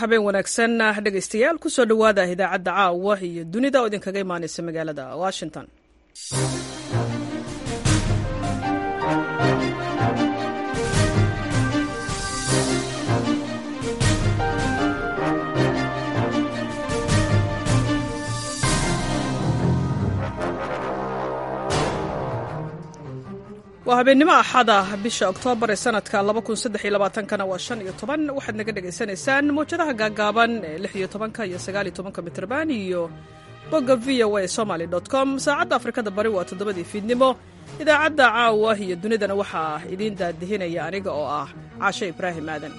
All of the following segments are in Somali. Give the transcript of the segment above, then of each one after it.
habeen wanaagsan dhegaystayaal kusoo dhowaada idaacadda caawa iyo dunida oo idinkaga imaanaysa magaalada washington waa habeennimo axada bisha oktoobar ee sanadka kana waa shan iyo toban waxaad naga dhagaysanaysaan mawjadaha gaagaaban ee lix iyo tobanka iyo sagaal iyo tobanka mitrban iyo bogga v o a somaly com saacadda afrikada bari waa toddobadii fiidnimo idaacadda caawa iyo dunidana waxaa idiin daadihinaya aniga oo ah caashe ibraahim aadan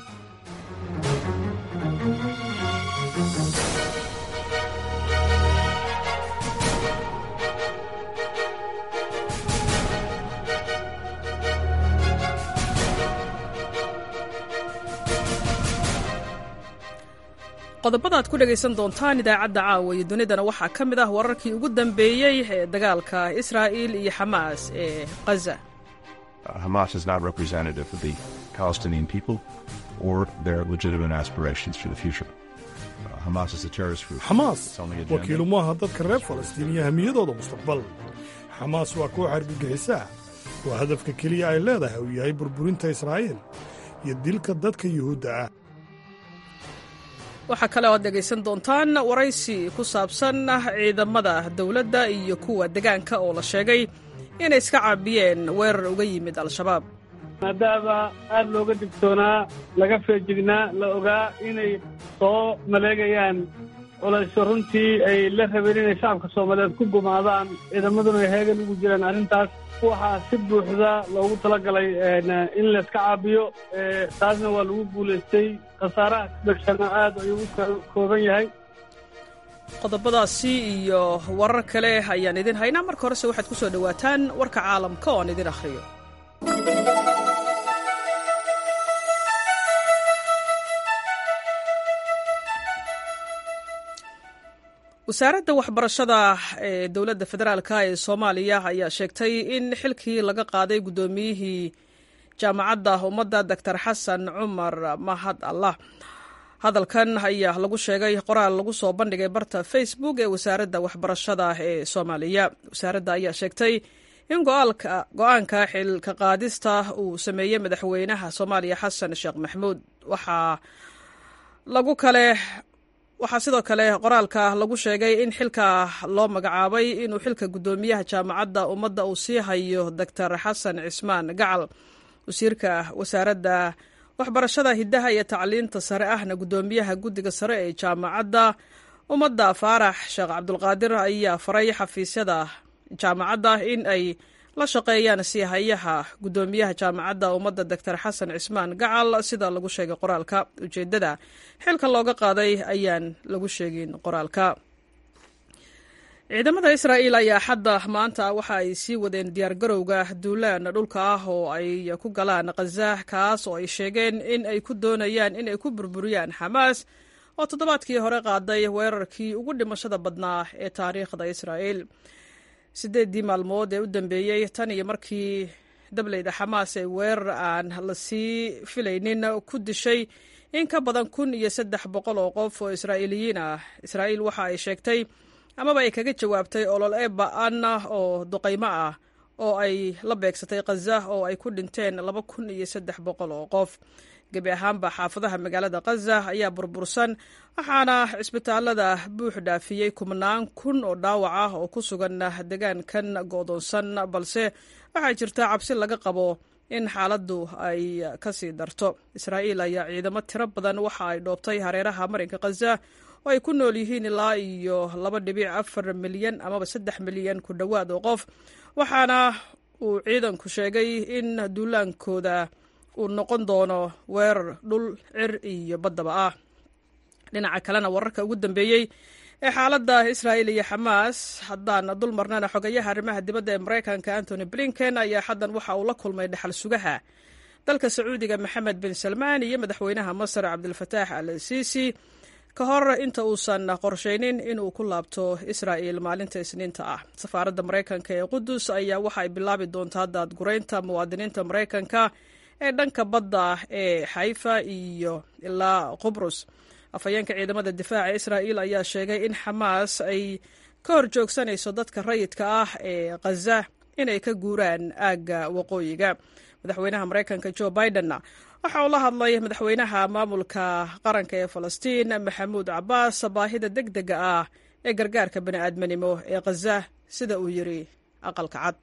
qodobada ad ku dhegaysan doontaan idaacadda caawa iyo dunidana waxaa ka mid ah wararkii ugu dambeeyey ee dagaalka israa'il iyo xamaas ee ghaza Hamas is not representative of the Palestinian people or their legitimate aspirations for the future. Uh, Hamas is a terrorist group. xamaas Its only agenda- wakiilu maaha dadka reer falastiin iyo hamiyadooda mustaqbal xamaas waa koox argagixisaa waa hadafka keliya ay leedahay uu yahay burburinta israa'iil iyo dilka dadka yuhuudda ah waxaa kale oo ad dhegaysan doontaan waraysi ku saabsan ciidamada dowladda iyo kuwa degaanka oo la sheegay inay iska caabiyeen weerar uga yimid al-shabaab maadaama aad looga digtoonaa laga feejignaa la ogaa inay soo maleegayaan culaysyo runtii ay la rabeen inay shacabka soomaaliyeed ku gumaadaan ciidamaduna ay heegan ugu jiraan arrintaas waxaa si buuxda loogu talagalay in layska caabiyo ee, taasna waa lagu guulaystay khasaaraha dhegshana aad ayuu u ka- kooban yahay qodobadaasi iyo warar kale ayaan idin haynaa marka horese waxaad ku soo dhowaataan warka caalamka oo aan idin akhriyo wasaaradda waxbarashada ee dowladda federaalka ee soomaaliya ayaa sheegtay in xilkii laga qaaday guddoomiyihii jaamacadda ummadda doctor xasan cumar mahad allah hadalkan ayaa lagu sheegay qoraal lagu soo bandhigay barta facebook ee wasaaradda waxbarashada ee soomaaliya wasaaradda ayaa sheegtay in go-aalka- go-aanka xilka qaadista uu sameeyey madaxweynaha soomaaliya xasan sheekh maxmuud waxaa lagu kale waxaa sidoo kale qoraalka lagu sheegay in xilka loo magacaabay inuu xilka guddoomiyaha jaamacadda ummadda uu sii hayo doctor xasan cismaan gacal wasiirka wasaaradda waxbarashada hiddaha iyo tacliinta sare ahna guddoomiyaha guddiga sare ee jaamacadda ummadda faarax sheekh cabdulqaadir ayaa faray xafiisyada jaamacadda in ay la shaqeeyaan siihayaha guddoomiyaha jaamacadda ummadda doctor xasan cismaan gacal sida lagu sheegay qoraalka ujeeddada xilka looga qaaday ayaan lagu sheegin qoraalka ciidamada israa'iil ayaa xadda maanta waxa ay sii wadeen diyaargarowga duulaan dhulka ah oo ay ku galaan khaza kaas oo ay sheegeen in ay ku doonayaan in ay ku burburiyaan xamaas oo toddobaadkii hore qaaday weerarkii ugu dhimashada badnaa ee taariikhda israa'iil siddeeddii maalmood ee u dambeeyey tan iyo markii dableyda xamaas ee weerar aan la sii filaynin ku dishay in ka badan kun iyo saddex boqol oo qof oo israa'iiliyiin ah israa'iil waxa ay sheegtay amaba ay kaga jawaabtay olol ee ba-an oo duqaymo ah oo ay la beegsatay khaza oo ay ku dhinteen laba kun iyo saddex boqol oo qof gebi ahaanba xaafadaha magaalada khaza ayaa burbursan waxaana cisbitaalada buux dhaafiyey kubnaan kun oo dhaawac ah oo ku sugan degaankan go'doonsan balse waxaa jirta cabsi laga qabo in xaaladdu ay ka sii darto israa'iil ayaa ciidamo tiro badan waxa ay dhoobtay hareeraha marinka khaza oo ay ku nool yihiin ilaa iyo laba dhibic afar milyan amaba saddex milyan ku dhowaad oo qof waxaana uu ciidanku sheegay in duulaankooda uu noqon doono weerar dhul cir iyo baddaba ah dhinaca kalena wararka ugu dambeeyey ee xaaladda israa'iil iyo xamaas haddaan dul marnana xogayaha arrimaha dibadda ee maraykanka antony blinken ayaa xaddan waxa uu la kulmay dhexal sugaha dalka sacuudiga maxamed bin salmaan iyo madaxweynaha masar cabdilfataax al siisi ka hor inta uusan qorshaynin inuu ku laabto israa'il maalinta isniinta ah safaaradda maraykanka ee qudus ayaa waxa ay bilaabi doontaa daadguraynta muwaadiniinta maraykanka ee dhanka badda ee xayfa iyo ilaa qubrus afhayeenka ciidamada difaaca israa'iil ayaa sheegay in xamaas ay ka hor joogsanayso dadka rayidka ah ee khaza inay ka guuraan aagga waqooyiga madaxweynaha maraykanka jo bidenna waxa uu la hadlay madaxweynaha maamulka qaranka ee falastiin maxamuud cabbaas baahida deg dega ah ee gargaarka bani'aadminimo ee khaza sida uu yidhi aqalka cad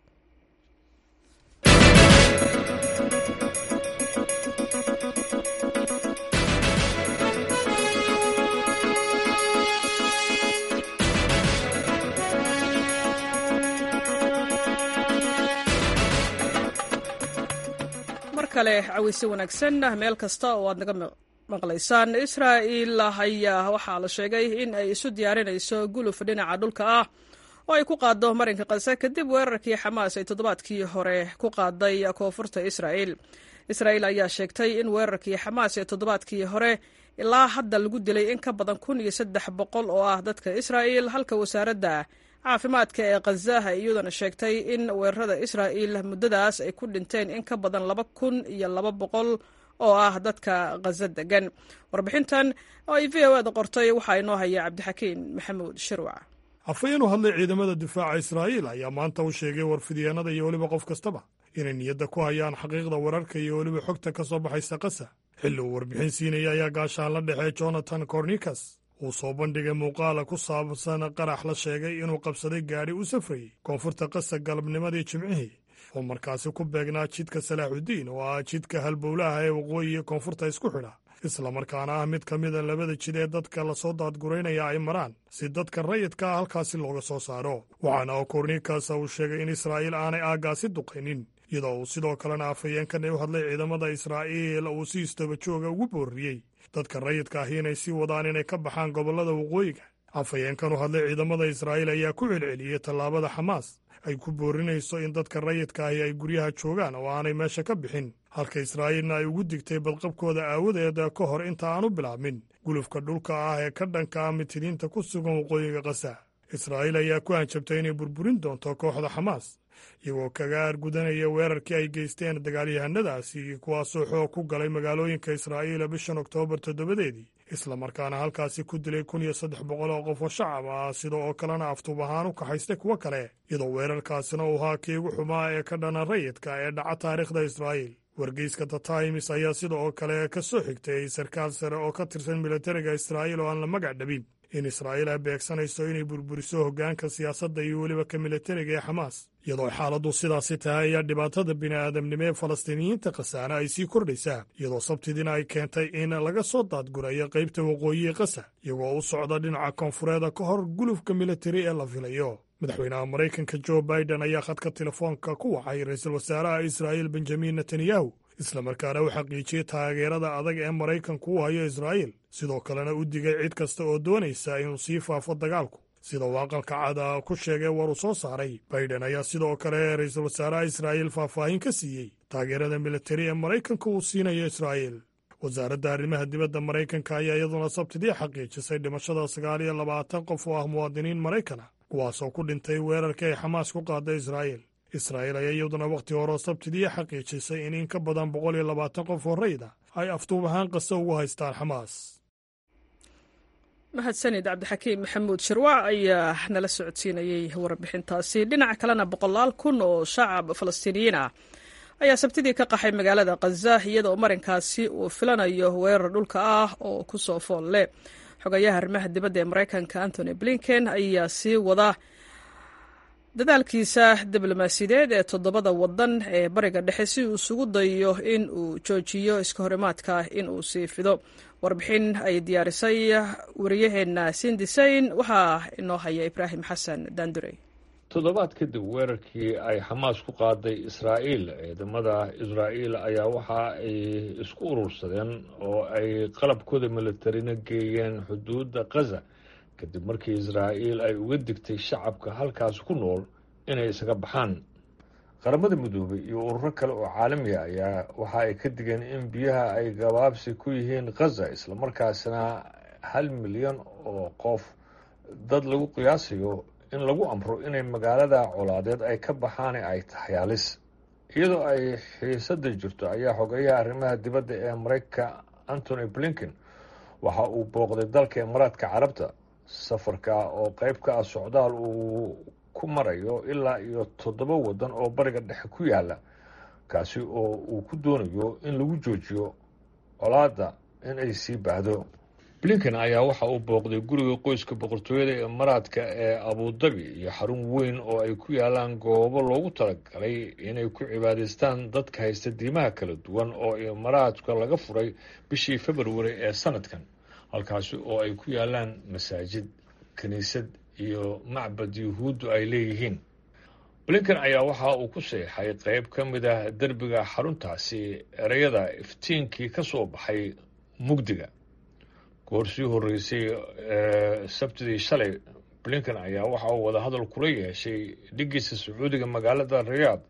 kale caweyse wanaagsan meel kasta oo aad naga maqlaysaan israa'il ayaa waxaa la sheegay in ay isu diyaarinayso guluf dhinaca dhulka ah oo ay ku qaado marinka kase kadib weerarkii xamaas ay toddobaadkii hore ku qaaday koonfurta israa'il israa'il ayaa sheegtay in weerarkii xamaas ee toddobaadkii hore ilaa hadda lagu dilay in ka badan kun iyo saddex boqol oo ah dadka israa'il halka wasaaradda caafimaadka ee khaza ay iyaduna sheegtay in weerarada israa'il muddadaas ay ku dhinteen in ka badan laba kun iyo laba boqol oo ah dadka khaza degan warbixintan oo ay v o eda qortay waxaa inoo haya cabdixakiin maxamuud shirwac afhayeen u hadlay ciidamada difaaca israa'iil ayaa maanta u sheegay warfidyeenada iyo weliba qof kastaba inay niyadda ku hayaan xaqiiqda wararka iyo weliba xogta ka soo baxaysa kasa xilli uu warbixin siinaya ayaa gaashaan la dhexee jonathan cornikas uu soo bandhigay muuqaala ku saabsan qarax la sheegay inuu qabsaday gaadhi u safrayey koonfurta qasa galabnimadii jimcihii oo markaasi ku beegnaa jidka salaaxuddiin oo ah jidka halbowlaha ee waqooyiga koonfurta isku xidha islamarkaana ah mid ka mida labada jid ee dadka lasoo daadguraynaya ay maraan si dadka rayidka ah halkaasi looga soo saaro waxaana oo korniikaasa uu sheegay in israa'iil aanay aaggaasi duqaynin iyadoo uu sidoo kalena afhayeenkan u hadlay ciidamada israa'iil uu si istaba jooga ugu boorriyey dadka rayidka ahi inay sii wadaan inay ka baxaan gobollada waqooyiga afhayeenkan u hadlay ciidamada israa'iil ayaa ku celceliyey tallaabada xamaas ay ku boorinayso in dadka rayidka ahi ay guryaha joogaan oo aanay meesha ka bixin halka israa'iilna ay ugu digtay badqabkooda aawadeed ka hor inta aanu bilaabmin gulufka dhulka ah ee ka dhanka ah mitiriinta ku sugan waqooyiga kasa israa'iil ayaa ku hanjabtay inay burburin doonto kooxda xamaas iyagoo kaga aargudanaya weerarkii ay geysteen dagaalyahanadaasi kuwaasoo xoog ku galay magaalooyinka israa'iila bishan oktoobar toddobadeedii islamarkaana halkaasi ku dilay kun iyo saddex boqol oo qof oo shacab ah sida oo kalena aftuub ahaan u kaxaystay kuwo kale iyadoo weerarkaasina uu ahaa kii ugu xumaa ee ka dhana rayidka ee dhaca taariikhda israa'iil wargeyska the times ayaa sida oo kale ka soo xigtay sarkaal sare oo ka tirsan militariga israa'iil oo aan la magac dhabin in israa'iil ay beegsanayso inay burburiso hoggaanka siyaasadda iyo weliba ka militariga ee xamaas iyadoo xaaladdu sidaasi tahay ayaa dhibaatada bini'aadamnimo ee falastiiniyiinta khasaana ay sii kordhaysaa iyadoo sabtidiina ay keentay in laga soo daadgurayo qaybta waqooyiga kasa iyagoo u socda dhinaca koonfureeda ka hor gulufka militari ee la filayo madaxweynaha maraykanka jo baiden ayaa khadka telefoonka ku wacay ra-iisul wasaaraha israa'iil benjamin netanyahu islamarkaana u xaqiijiyey taageerada adag ee maraykanku u hayo israa'iil sidoo kalena u digay cid kasta oo doonaysa inuu sii faafo dagaalku sida uu aqalka cada ku sheegay war uu soo saaray baiden ayaa sidoo kale ra-iisul wasaaraha israa'iil faahfaahin ka siiyey taageerada militari ee maraykanka uu siinayo israa'iil wasaaradda arrimaha dibadda maraykanka ayaa iyaduna sabtidii xaqiijisay dhimashada sagaal iyo labaatan qof oo ah muwaadiniin maraykana kuwaasoo ku dhintay weerarkii ay xamaas ku qaaday israa'iil israa'iil ayaa iyaduna wakhti hore sabtidii xaqiijisay in in ka badan boqol iyo labaatan qof oo rayda ay aftuub ahaan qasa ugu haystaan xamaas mahadsanid cabdixakiim maxamuud shirwac ayaa nala socodsiinayey warbixintaasi dhinaca kalena boqolaal kun oo shacab falastiiniyiin ah ayaa sabtidii ka qaxay magaalada khaza iyadoo marinkaasi uu filanayo weerar dhulka ah oo ku soo fool leh xogayaha arrimaha dibadda ee maraykanka antony blinken ayaa sii wada dadaalkiisa diblomaasiyadeed ee toddobada waddan ee bariga dhexe si uu isugu dayo in uu joojiyo iska horimaadka in uu sii fido warbixin ay diyaarisay wariyaheenna sindisayn waxaa inoo haya ibraahim xasan daandurey toddobaad kadib weerarkii ay xamaas ku qaaday israa'iil ciidamada israa'iil ayaa waxa ay isku urursadeen oo ay qalabkooda militarina geeyeen xuduudda khaza kadib markii israa'iil ay uga digtay shacabka halkaas ku nool inay isaga baxaan qaramada midoobay iyo ururo kale oo caalamiga ayaa waxa ay ka digeen in biyaha ay gabaabsi ku yihiin khaza islamarkaasina hal milyan oo qof dad lagu qiyaasayo in lagu amro inay magaalada colaadeed ay ka baxaan ay tahay halis iyadoo ay xiisada jirto ayaa xogeyaha arrimaha dibadda ee maraykanka antony blinken waxa uu booqday dalka imaaraadka carabta safarka oo qayb ka ah socdaal uu ku marayo ilaa iyo toddoba waddan oo bariga dhexe ku yaala kaasi oo uu ku doonayo in lagu joojiyo colaadda in ay sii baahdo blinken ayaa waxa uu booqday guriga qoyska boqortooyada imaaraadka ee abudabi iyo xarun weyn oo ay ku yaalaan goobo loogu talagalay inay ku cibaadaystaan dadka haysta diimaha kala duwan oo imaaraadka laga furay bishii februari ee sanadkan halkaasi oo ay ku yaalaan masaajid kiniisad iyo macbad yuhuuddu ay leeyihiin blinken ayaa waxa uu ku seexay qayb ka mid ah derbiga xaruntaasi ereyada iftiinkii ka soo baxay mugdiga goor sii horreysay ee sabtidii shalay blinken ayaa waxa uu wadahadal kula yeeshay dhigiisa sacuudiga magaalada riyaad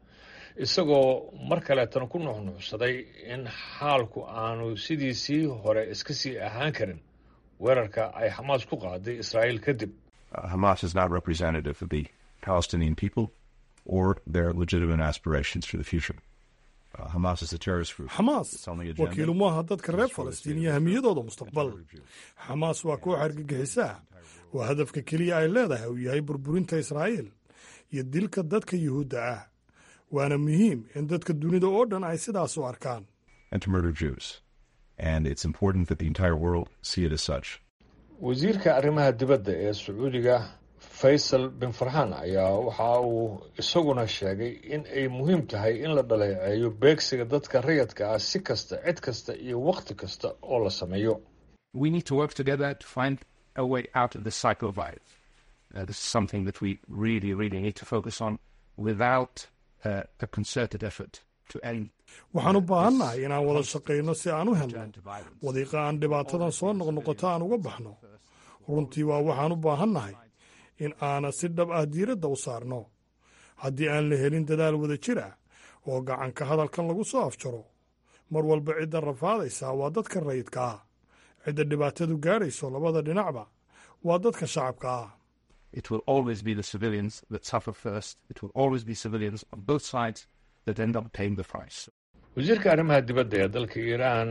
isagoo mar kaleetana ku nuxnuuxsaday in xaalku aanu sidiisii hore iska sii ahaan karin weerarka ay xamaas ku qaaday israa'iil kadib Hamas is not representative of the Palestinian people or their legitimate aspirations for the future. Uh, Hamas is a terrorist group. xamaas Its only agenda wakiilu maaha dadka reer falastiin iyo hamiyadooda mustaqbal xamaas waa koox argagixisaa waa hadafka keliya ay leedahay uu yahay burburinta israa'iil iyo dilka dadka yuhuudda ah waana muhiim in dadka dunida oo dhan ay sidaas u arkaan and to murder Jews. And it's important that the entire world see it as such. wasiirka arrimaha dibadda ee sacuudiga faysal bin farxaan ayaa waxa uu isaguna sheegay in ay muhiim tahay in la dhaleeceeyo beegsiga dadka rayadka ah si kasta cid kasta iyo wakhti kasta oo la sameeyo we need to work together to find a way out of this cycle of violence. Uh, this is something that we really, really need to focus on without uh, a concerted effort to end. waxaan u baahannahay inaan wada shaqayno si aan u helno return to violence. wadiiqa aan dhibaatadan soo noqnoqoto aan uga baxno runtii waa waxaan u baahannahay in aana si dhab ah diiradda u saarno haddii aan la helin dadaal wada jir ah oo gacanka hadalkan lagu soo afjaro mar walba cidda rafaadaysaa waa dadka rayidka ah cidda dhibaatadu gaadhayso labada dhinacba waa dadka shacabka ah It will always be the civilians that suffer first. It will always be civilians on both sides that end up paying the price. wasiirka arrimaha dibadda ee dalka iiraan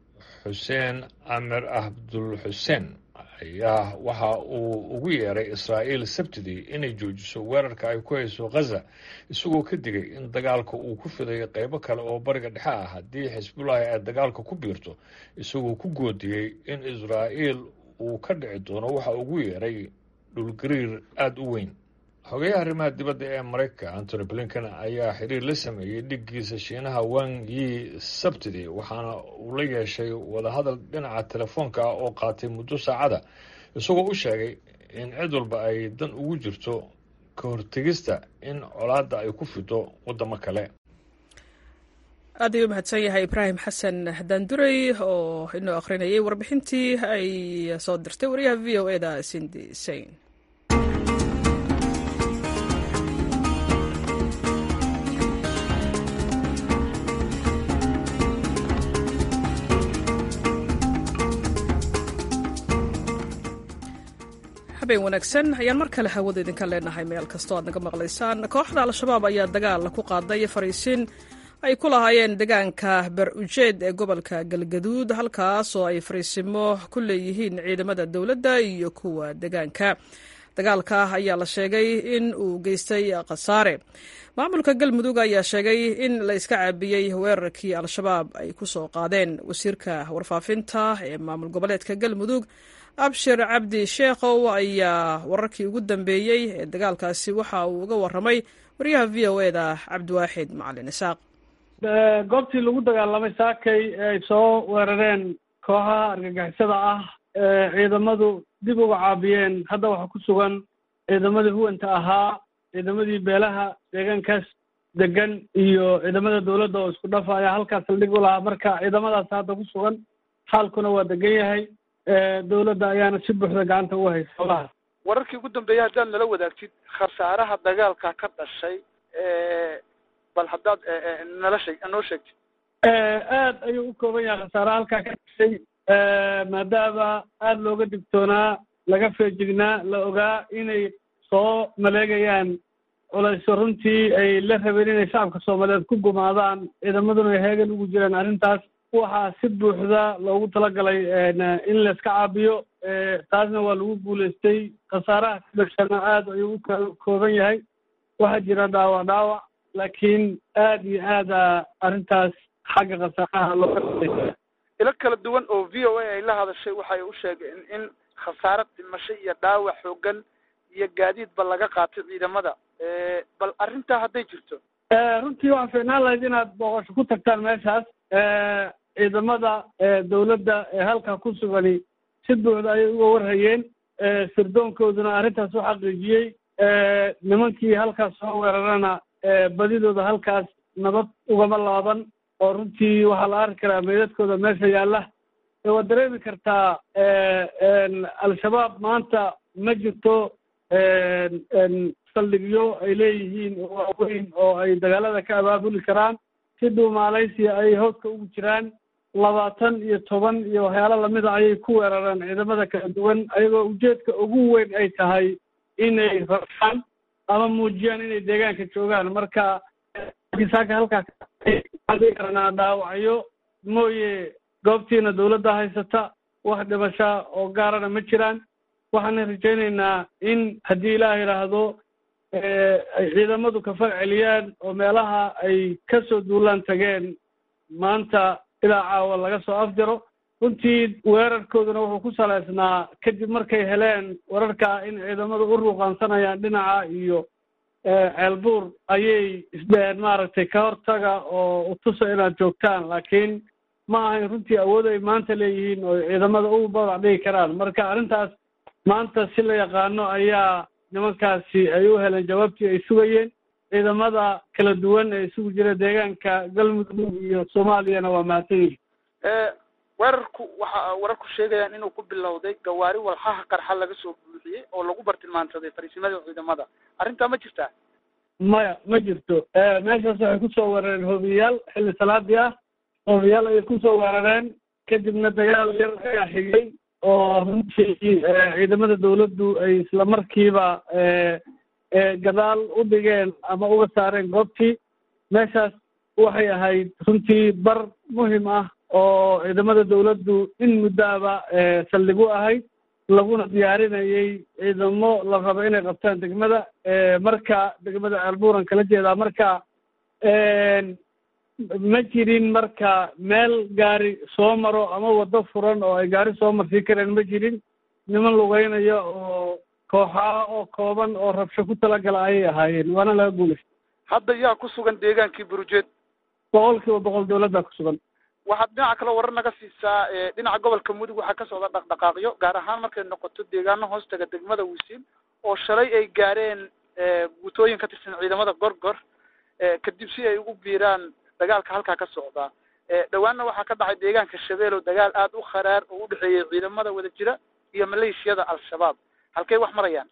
xuseen amir abdul xuseen ayaa waxa uu ugu yeeray israa'iil sabtidii inay joojiso weerarka ay ku hayso khaza isagoo ka digay in dagaalka uu ku fidayo qaybo kale oo bariga dhexe ah haddii xisbullahi ay dagaalka ku biirto isagoo ku goodiyey in israa'iil uu ka dhici doono waxa ugu yeeray dhulgariir aada u weyn xogeyaha arrimaha dibadda ee maraykanka antony blinken ayaa xiriir la sameeyey dhiggiisa shiinaha wang yi sabtidii waxaana uu la yeeshay wadahadal dhinaca telefoonka ah oo qaatay muddo saacada isagoo u sheegay in cid walba ay dan ugu jirto ka hortegista in colaadda ay ku fido waddamo kale aad ayuu mahadsan yahay ibraahim xasan daanduray oo inoo akhrinayay warbixintii ay soo dirtay wariyaha v o eda sindi sain habeen wanaagsan ayaan mar kale hawada idinka leenahay meel kastoo aad naga maqlaysaan kooxda al-shabaab ayaa dagaal ku qaaday fariisin ay ku lahaayeen deegaanka ber ujeed ee gobolka galgaduud halkaas oo ay fariisimo ku leeyihiin ciidamada dowladda iyo kuwa deegaanka dagaalka ayaa la sheegay in uu geystay khasaare maamulka galmudug ayaa sheegay in la iska caabiyey weerarkii al-shabaab ay ku soo qaadeen wasiirka warfaafinta ee maamul goboleedka galmudug abshir cabdi sheekhow ayaa wararkii ugu dambeeyey ee dagaalkaasi waxa uu uga waramay wariyaha v o e da cabdiwaaxid macalin isaaq goobtii lagu dagaalamay saakay ay soo weerareen kooxaha argagixisada ah ee ciidamadu dib uga caabiyeen hadda waxaa ku sugan ciidamadii huwanta ahaa ciidamadii beelaha deegaankaas degan iyo ciidamada dowladda oo isku dhafa ayaa halkaas saldhig u lahaa marka ciidamadaas hadda ku sugan xaalkuna waa degan yahay dowladda ayaana si buuxda gacanta uga haysa howlaha wararkii ugu dambeeyay haddaad nala wadaagtid khasaaraha dagaalka ka dhashay bal haddaad nala sheeg noo sheegtid aad ayuu u kooban yahay khasaaraha halkaa ka dhashay maadaama aada looga digtoonaa laga feejignaa la ogaa inay soo maleegayaan culayso runtii ay la rabeen inay shacabka soomaaliyeed ku gumaadaan ciidamaduna ay heegan ugu jiraan arrintaas waxaa si buuxda loogu talagalay in layska caabiyo taasna waa lagu guulaystay khasaaraha ka dhashana aada ayuu u kooban yahay waxaa jira dhaawac dhaawac laakiin aada iyo aada arrintaas xagga khasaaraha looga ilo kala duwan oo v o a ay la hadashay waxay u sheegeen in khasaaro dhimasho iyo dhaawac xoogan iyo gaadiidba laga qaatay ciidamada bal arrintaa hadday jirto runtii waxaa fiicnaan lahayd inaad booqasho ku tagtaan meeshaas ciidamada dawladda ee halkaa ku sugani si buuxda ayay uga warhayeen sirdoonkooduna arrintaas u xaqiijiyey nimankii halkaas soo weerarana badidooda halkaas nabad ugama laaban oo runtii waxaa la arki karaa meydadkooda meesha yaalla waad dareemi kartaa al-shabaab maanta ma jirto saldhigyo ay leeyihiin oo waaweyn oo ay dagaalada ka abaabuli karaan si dhuumaalaysiya ay hooska ugu jiraan labaatan iyo toban iyo waxyaalo lamida ayay ku weerareen ciidamada kala duwan ayagoo ujeedka ugu weyn ay tahay inay rabshaan ama muujiyaan inay deegaanka joogaan marka saaka halkaa karanaa dhaawacyo mooye goobtiina dawladda haysata wax dhimasha oo gaarana ma jiraan waxaana rajaynaynaa in haddii ilaah yidhaahdo ay ciidamadu ka fag celiyaan oo meelaha ay ka soo duulaan tageen maanta ilaa caawa laga soo afjaro runtii weerarkooduna wuxuu ku salaysnaa kadib markay heleen wararka in ciidamadu u ruuqaansanayaan dhinaca iyo ceelbuur ayay isdheheen maaragtay ka hortaga oo utusa inaad joogtaan laakiin ma ahayn runtii awood ay maanta leeyihiin oo ciidamada u badac dhigi karaan marka arrintaas maanta si la yaqaano ayaa nimankaasi ay u heleen jawaabtii ay sugayeen ciidamada kala duwan ee isugu jira deegaanka galmudug iyo soomaaliyana waa mahadsan yihin weerarku waxa wararku sheegayaan inuu ku bilowday gawaari walxaha qarxa laga soo buuxiyey oo lagu bartilmaansaday fariisimada ciidamada arrintaa ma jirtaa maya ma jirto meeshaas waxay kusoo weerareen hoobiyayaal xilli salaadii ah hoobiyaal ayay kusoo weerareen kadibna dagaal yar ayaa xigay oo runtii ciidamada dawladdu ay isla markiiba gadaal u dhigeen ama uga saareen goobtii meeshaas waxay ahayd runtii bar muhim ah oo ciidamada dawladdu in muddaaba saldhig u ahayd laguna diyaarinayay ciidamo la rabo inay qabtaan degmada marka degmada ceelbuuran kala jeedaa marka ma jirin marka meel gaari soo maro ama waddo furan oo ay gaari soo marsiin kareen ma jirin niman lugeynayo oo kooxaa oo kooban oo rabsho ku talagala ayay ahaayeen waana laga guulaystay hadda yaa ku sugan deegaankii burujeed boqol kiiba boqol dawladdaa ku sugan waxaad dhinaca kale warar naga siisaa dhinaca gobolka mudug waxaa ka socda dhaqdhaqaaqyo gaar ahaan markay noqoto deegaano hoostaga degmada wisiil oo shalay ay gaareen guutooyin ka tirsan ciidamada gorgor kadib si ay ugu biiraan dagaalka halkaa ka socdaa dhawaanna waxaa ka dhacay deegaanka shabeelow dagaal aada u kharaar oo u dhexeeyey ciidamada wada jira iyo maleeshiyada al-shabaab halkay wax marayaan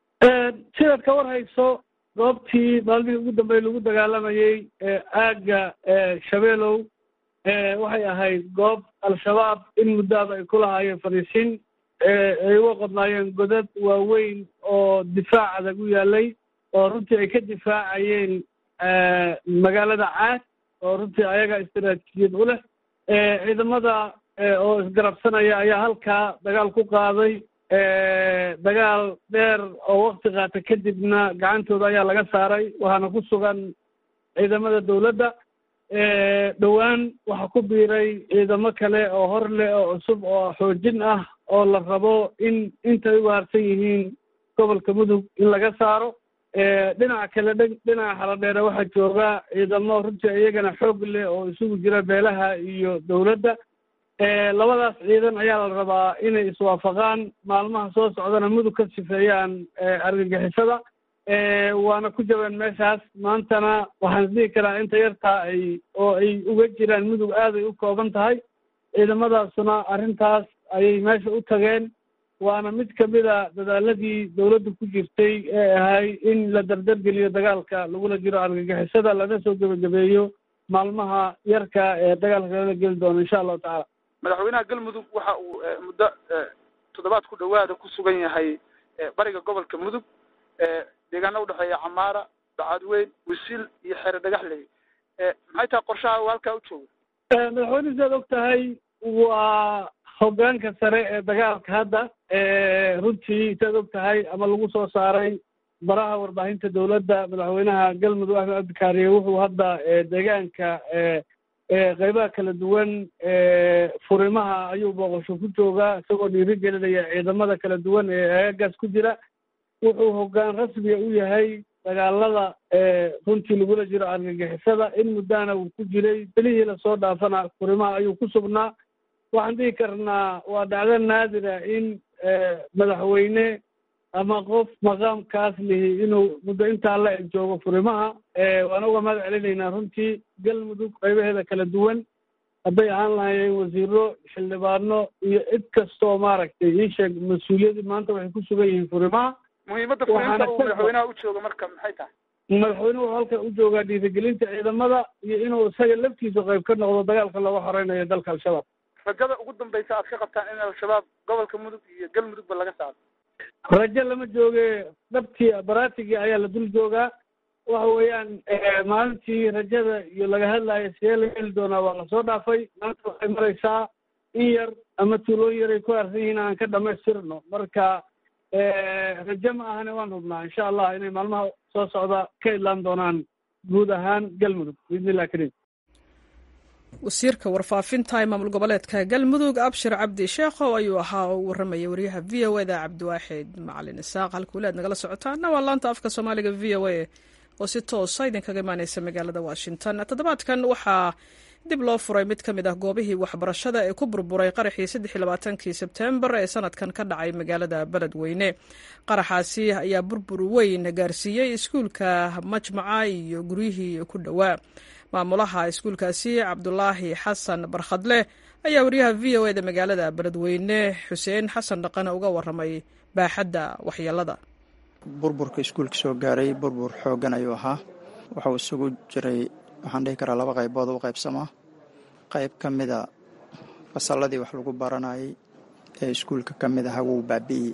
sidaad ka war hayso goobtii maalmihii ugu dambeey lagu dagaalamayey aagga shabeelow waxay ahayd goob al-shabaab in muddaaba ay ku lahaayeen fariisin ay uga qodnaayeen godad waaweyn oo difaac adag u yaalay oo runtii ay ka difaacayeen magaalada caad oo runtii ayaga istaraatiijiyad u leh ciidamada oo isgarabsanaya ayaa halkaa dagaal ku qaaday dagaal dheer oo wakti qaata kadibna gacantooda ayaa laga saaray waxaana ku sugan ciidamada dawladda dhowaan waxaa ku biiray ciidamo kale oo hor leh oo cusub oo xoojin ah oo la rabo in intay u waarsan yihiin gobolka mudug in laga saaro dhinaca kale dh dhinaca xaladheere waxaa jooga ciidamo runtii iyagana xoog leh oo isugu jira beelaha iyo dawladda labadaas ciidan ayaa la rabaa inay iswaafaqaan maalmaha soo socdana mudug ka sifeeyaan argagixisada waana ku jabeen meeshaas maantana waxaan isdhihi karaa inta yartaa ay oo ay uga jiraan mudug aaday u kooban tahay ciidamadaasuna arrintaas ayay meesha u tageen waana mid kamida dadaaladii dawladdu ku jirtay ee ahay in la dardargeliyo dagaalka lagula jiro argagixisada lana soo gebagabeeyo maalmaha yarka ee dagaalka lala geli doono insha allahu tacaala madaxweynaha galmudug waxa uu muddo toddobaad ku dhawaada ku sugan yahay bariga gobolka mudug deegaana udhexeeya camaara bacadweyn wisiil iyo xeere dhagaxley maxay tahay qorshaha uu halkaa u jooga madaxweyne sidaad og tahay waa hoggaanka sare ee dagaalka hadda runtii sidaad og tahay ama lagu soo saaray baraha warbaahinta dowladda madaxweynaha galmudug axmed cabdikaariye wuxuu hadda deegaanka qeybaha kala duwan furimaha ayuu booqasho ku joogaa isagoo dhiiri gelinaya ciidamada kala duwan ee aagaas ku jira wuxuu hoggaan rasmiga u yahay dagaalada runtii lagula jiro argagixisada in muddana uu ku jiray belihii lasoo dhaafana furimaha ayuu ku sugnaa waxaan dhihi karnaa waa dhacdo naadira in madaxweyne ama qof maqaamkaas lihi inuu muddo intaa la eg joogo furimaha waan uga mahad celinaynaa runtii galmudug qaybaheeda kala duwan hadday ahaan lahayeen wasiiro xildhibaano iyo cid kastoo maaragtay ii sheeg mas-uuliyadii maanta waxay ku sugan yihiin furimaha muhiimadda fulinta uu madaxweynaha u jooga marka maxay tahay madaxweynuhu wuxuu halkan u joogaa dhiirigelinta ciidamada iyo inuu isaga laftiisa qayb ka noqdo dagaalka looga horeynayo dalka al-shabaab rajada ugu dambaysa aad ka qabtaan in al-shabaab gobolka mudug iyo galmudugba laga saaro rajo lama jooge dhabtii baraatigii ayaa la dul joogaa waxa weeyaan maalintii rajada iyo laga hadlayo sidee laga heli doonaa waa lasoo dhaafay maanta waxay maraysaa in yar ama tuulooyin yaray ku aarsan yihiin aan ka dhamaystirno marka rajo ma ahane waan hubnaa insha allah inay maalmaha soo socda ka idlaan doonaan guud ahaan galmudug biidnillah kariim wasiirka warfaafinta ee maamul goboleedka galmudug abshir cabdi sheekhow ayuu ahaa oo u warramaya wariyaha v o eda cabdiwaaxid macalin isaaq halka weli aad nagala socotaana waa laanta afka soomaaliga v o a oo si toosa idinkaga imaaneysa magaalada washington toddobaadkan waxaa dib loo furay mid ka mid ah goobihii waxbarashada ee ku burburay qaraxii saddex iyo labaatankii sebtembar ee sanadkan ka dhacay magaalada beledweyne qaraxaasi ayaa burbur weyn gaarsiiyey iskuulka majmaca iyo guryihii ku dhowaa maamulaha iskuulkaasi cabdulaahi xasan barkhadle ayaa wariyaha v o eda magaalada beledweyne xuseen xasan dhaqane uga waramay baaxadda waxyeelada burburka iskuulka soo gaaray burbur xooggan ayuu ahaa wuxuu isugu jiray waxaan dhihi karaa laba qaybood u qaybsamaa qayb ka mida fasalladii wax lagu baranayay ee iskuulka ka mid aha wuu baabi'iyey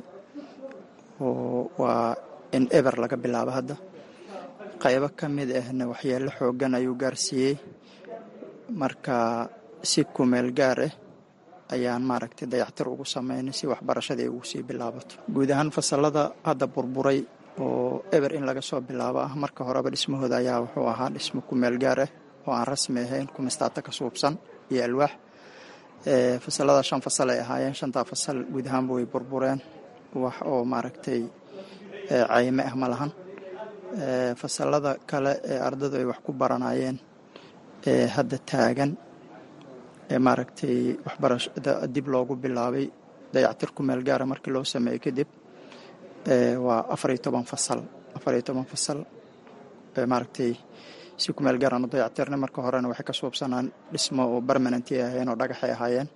oo waa in eber laga bilaabo hadda qaybo ka mid ahna waxyeello xooggan ayuu gaarsiiyey marka si kumeel gaar ah ayaan maaragtay dayactir ugu sameynay si waxbarashadii ugu sii bilaabato guud ahaan fasallada hadda burburay oo eber in laga soo bilaabo ah marka horeba dhismahooda ayaa wuxuu ahaa dhismo kumeel gaar ah oo aan rasmi ahayn kumistaata ka suubsan iyo alwaax fasallada shan fasal ay ahaayeen shantaa fasal guud ahaanba way burbureen wax oo maaragtay cayme ah ma lahan fasallada kale ee ardadu ay wax ku baranayeen ee hadda taagan ee maaragtay waxbarashada dib loogu bilaabay dayactir ku meel gaara markii loo sameeyey kadib waa afar iyo toban fasal afar iyo toban fasal maaragtay si ku meel gaaraan u dayactirnay marka horena waxay ka suubsanaan dhismo oo permanenty ahaayeen oo dhagaxay ahaayeen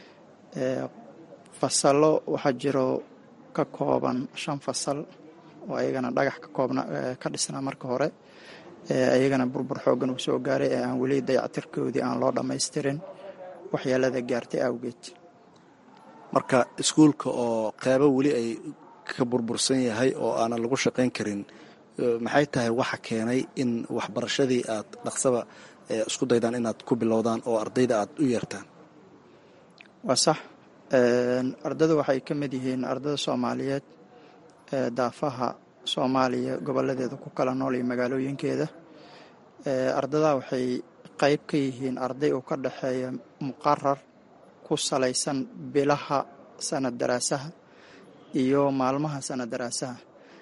fasallo waxaa jiro ka kooban shan fasal oo ayagana dhagax ka koobna ka dhisnaa marka hore ayagana burbur xooggan uu soo gaaray ee aan weli dayactirkoodii aan loo dhammaystirin waxyeelada gaartay awgeed marka iskuulka oo qeybo weli ay ka burbursan yahay oo aanan lagu shaqayn karin maxay tahay waxa keenay in waxbarashadii aad dhaqsaba isku daydaan inaad ku bilowdaan oo ardayda aad u yeertaan waa sax ardada waxay ka mid yihiin ardada soomaaliyeed daafaha soomaaliya goboladeeda ku kala nool iyo magaalooyinkeeda ardadaa waxay qayb ka yihiin arday oo ka dhexeeya muqarar ku salaysan bilaha sanad daraasaha iyo maalmaha sanad daraasaha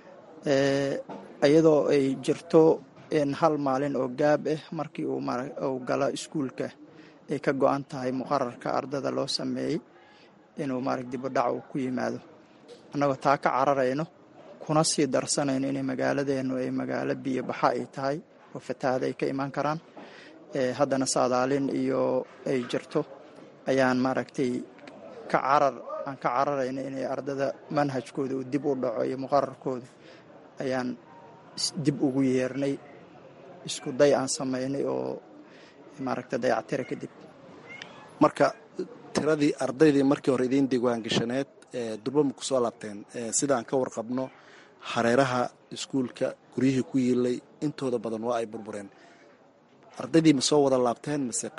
iyadoo ay jirto in hal maalin oo gaab ah markii uu galo iskuulka ay ka go-an tahay muqararka ardada loo sameeyey inuu maarag dibudhac uu ku yimaado annagoo taa ka cararayno kuna sii darsanayno inay magaaladeennu ay magaalo biyo baxa ay tahay oo fatahaada ay ka imaan karaan haddana saadaalin iyo ay jirto ayaan maaragtay ka carar aan ka cararayno inay ardada manhajkooda uu dib u dhaco iyo muqararkooda ayaan dib ugu yeernay isku day aan samaynay oo maaragtay dayactira kadib marka tiradii ardaydii markii hore idiin diiwaangashaneed durba ma ku soo laabteen sidaan ka warqabno hareeraha iskuulka guryihii ku yiilay intooda badan waa ay burbureen ardaydii ma soo wada laabteen mase qaar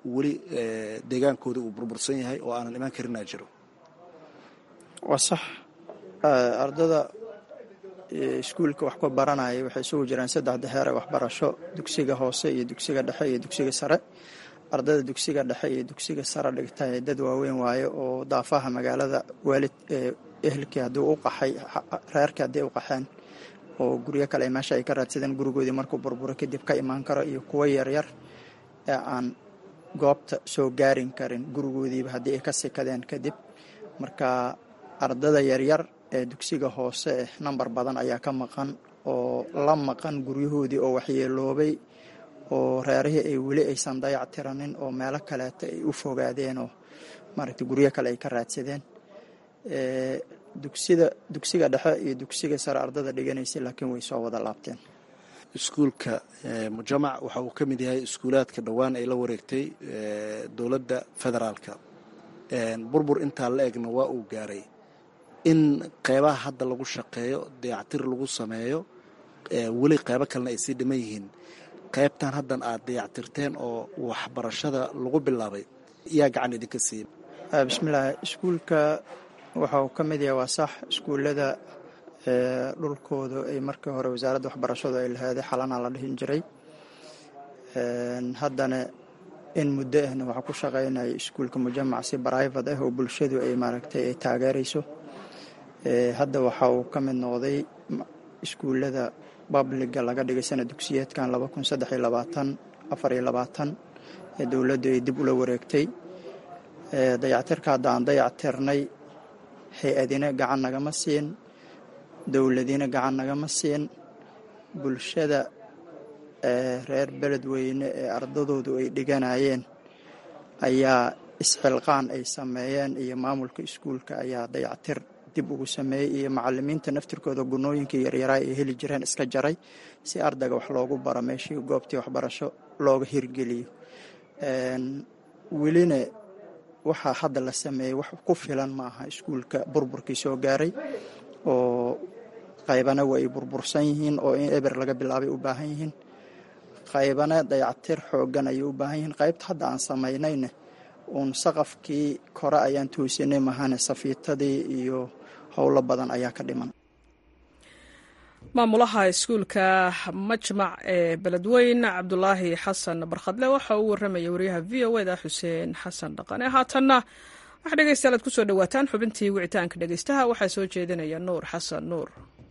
weli deegaankooda uu burbursan yahay oo aanan imaan karinaa jiro waa sax ardada iskuulka wax ku baranaya waxay isugu jiraan saddexda heer ee waxbarasho dugsiga hoose iyo dugsiga dhexe iyo dugsiga sare ardada dugsiga dhexe iyo dugsiga sare dhigta dad waaweyn waaye oo daafaha magaalada waalid ehelkii haddii u qaxay reerkii haddii u qaxeen oo guryo kale meesha ay ka raadsadeen gurigoodii markuu burburo kadib ka imaan karo iyo kuwo yaryar ee aan goobta soo gaarin karin gurigoodiiba haddii ay ka sikadeen kadib marka ardada yaryar ee dugsiga hoose eh nambar badan ayaa ka maqan oo la maqan guryahoodii oo waxyeeloobay oo reerihii ay weli aysan dayac tiranin oo meelo kaleeta ay u fogaadeen oo maaragtay guryo kale ay ka raadsadeen dugsida dugsiga dhexe iyo dugsiga sare ardada dhiganaysay laakiin way soo wada laabteen iskuulka mujamac waxa uu ka mid yahay iskuulaadka dhowaan ay la wareegtay dowladda federaalka burbur intaa la egna waa uu gaaray in qeybaha hadda lagu shaqeeyo dayactir lagu sameeyo weli qeybo kalena ay sii dhiman yihiin qeybtan haddan aad dayactirteen oo waxbarashada lagu bilaabay yaa gacan idinka siiya bismillaah iskuulka waxa uu ka mid yahay waa sax iskuullada dhulkooda ay markii hore wasaaradda waxbarashadu ay laheeday xalana la dhihin jiray haddana in muddo ahna waxaa ku shaqaynaya iskuulka mujamac si brivate ah oo bulshadu ay maaragtay ay taageerayso hadda waxa uu ka mid noqday iskuullada babliga laga dhigay sana dugsiyeedkan laba kun saddex iyo labaatan afar iyo labaatan ee dowladdu ay dib ula wareegtay dayactirka hadda aan dayactirnay hay-adina gacan nagama siin dowladina gacan nagama siin bulshada reer beledweyne ee ardadoodu ay dhiganayeen ayaa isxilqaan ay sameeyeen iyo maamulka iskuulka ayaa dayactir dib ugu sameeyey iyo macalimiinta naftirkooda gunooyinkii yaryaraa ay heli jireen iska jaray si ardayga wax loogu baro meeshii goobtii waxbarasho looga hirgeliyo welina waxaa hadda la sameeyey wax ku filan ma aha iskuulka burburkii soo gaaray oo qaybana waa ay burbursan yihiin oo in eber laga bilaabay u baahan yihiin qaybana dayactir xoogan ayay u baahan yihiin qaybta hadda aan samaynayna uun saqafkii kore ayaan toosinay mahane safiitadii iyo howlo badan ayaa ka dhiman maamulaha iskuulka majmac ee beledweyn cabdulaahi xasan barkhadle waxa uu warramaya wariyaha v o eda xuseen xasan dhaqane haatanna waxaa dhegeystayaal aad ku soo dhowaataan xubintii wicitaanka dhegeystaha waxaa soo jeedinaya nuur xasan nuur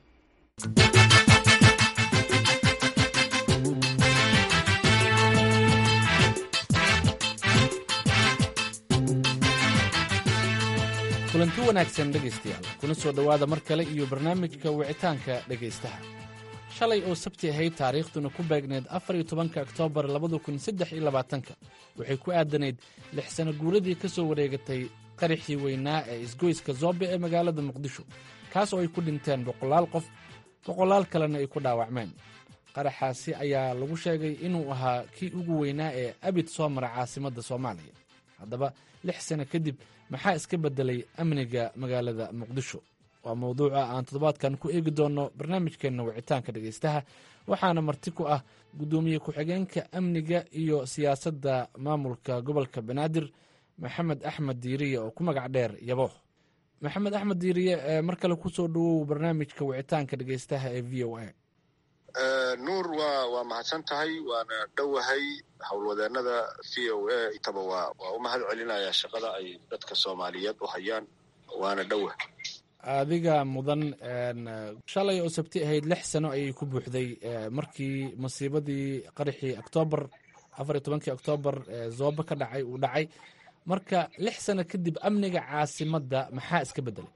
kulanti wanaagsan dhegaystayaal kuna soo dhowaada mar kale iyo barnaamijka wicitaanka dhegaystaha shalay oo sabti ahayd taariikhduna ku beegneed afar iyo tobanka oktoobar labada kun saddex iyo labaatanka waxay ku aadanayd lix sano guuradii ka soo wareegatay qaraxii weynaa ee isgoyska zoobe ee magaalada muqdisho kaas oo ay ku dhinteen boqolaal qof boqolaal kalena ay ku dhaawacmeen qaraxaasi ayaa lagu sheegay inuu ahaa kii ugu weynaa ee abid soo mara caasimadda soomaaliya haddaba lix sano kadib maxaa iska beddelay amniga magaalada muqdisho waa mowduuca aan toddobaadkan ku eegi doonno barnaamijkeenna wicitaanka dhegaystaha waxaana marti ku ah guddoomiye ku-xigeenka amniga iyo siyaasadda maamulka gobolka banaadir maxamed axmed diiriye oo ku magac dheer yabo maxamed axmed diiriye mar kale kusoo dhowow barnaamijka wicitaanka dhegaystaha ee v o a nuur waa waa mahadsan tahay waana dhowahay howlwadeenada v o a itaba waa waa u mahad celinayaa shaqada ay dadka soomaaliyeed u hayaan waana dhowa adiga mudan shalay oo sabti ahayd lix sano ayay ku buuxday markii masiibadii qaraxii oktoobar afar iyo tobankii oktoobar zoobe ka dhacay uu dhacay marka lix sano kadib amniga caasimadda maxaa iska beddelay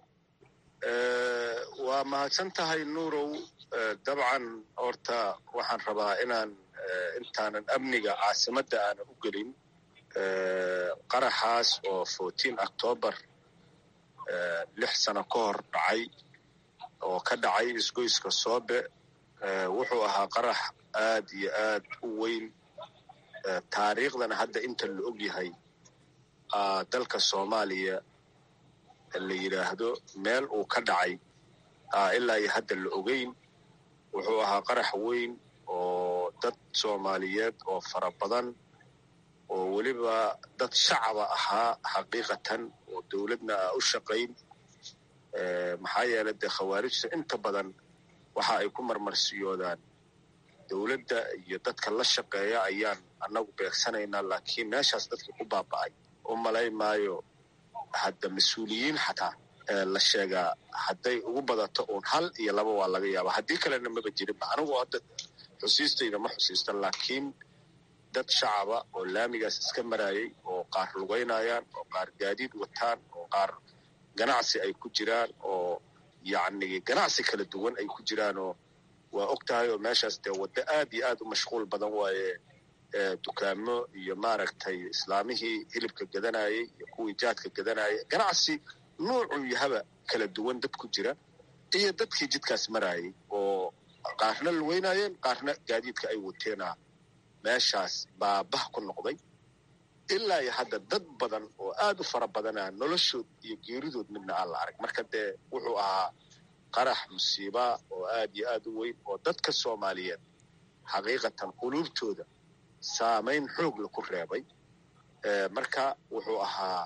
waa mahadsan tahay nuurow dabcan horta waxaan rabaa inaan intaanan amniga caasimadda aanan u gelin qaraxaas oo fourteen octoobar lix sano ka hor dhacay oo ka dhacay isgoyska soobe wuxuu ahaa qarax aad iyo aad u weyn taariikhdana hadda inta la og yahay dalka soomaaliya la yidhaahdo meel uu ka dhacay ilaa iyo hadda la ogeyn wuxuu ahaa qarax weyn oo dad soomaaliyeed oo fara badan oo weliba weliba dad shacaba ahaa xaqiiqatan oo dowladna a u shaqayn maxaa yeelay dee khawaarijta inta badan waxa ay ku marmarsiyoodaan dowladda iyo dadka la shaqeeya ayaan annagu beegsanaynaa laakiin meeshaas dadka ku baaba'ay u malay maayo hadda mas-uuliyiin xataa la sheegaa hadday ugu badato uun hal iyo laba waa laga yaaba haddii kalena maba jirinba anigu hadda xusiistayda ma xusiista laakiin dad shacaba oo laamigaas iska maraayay oo qaar lugaynayaan oo qaar gaadiid wataan oo qaar ganacsi ay ku jiraan oo yacni ganacsi kala duwan ay ku jiraanoo waa og tahay oo meeshaas dee waddo aad iyo aad u mashquul badan waaye dukaamo iyo maaragtay islaamihii hilibka gadanayay iyo kuwii jaadka gadanayay ganacsi nuucuu yahaba kala duwan dad ku jira iyo dadkii jidkaas maraayay oo qaarna lugeynayeen qaarna gaadiidka ay wateena meeshaas baabah ku noqday ilaa iyo hadda dad badan oo aad u fara badanaa noloshood iyo geeridood midna aan la arag marka dee wuxuu ahaa qarax musiiba oo aad iyo aad u weyn oo dadka soomaaliyeed xaqiiqatan quluubtooda saamayn xoogla ku reebay marka wuxuu ahaa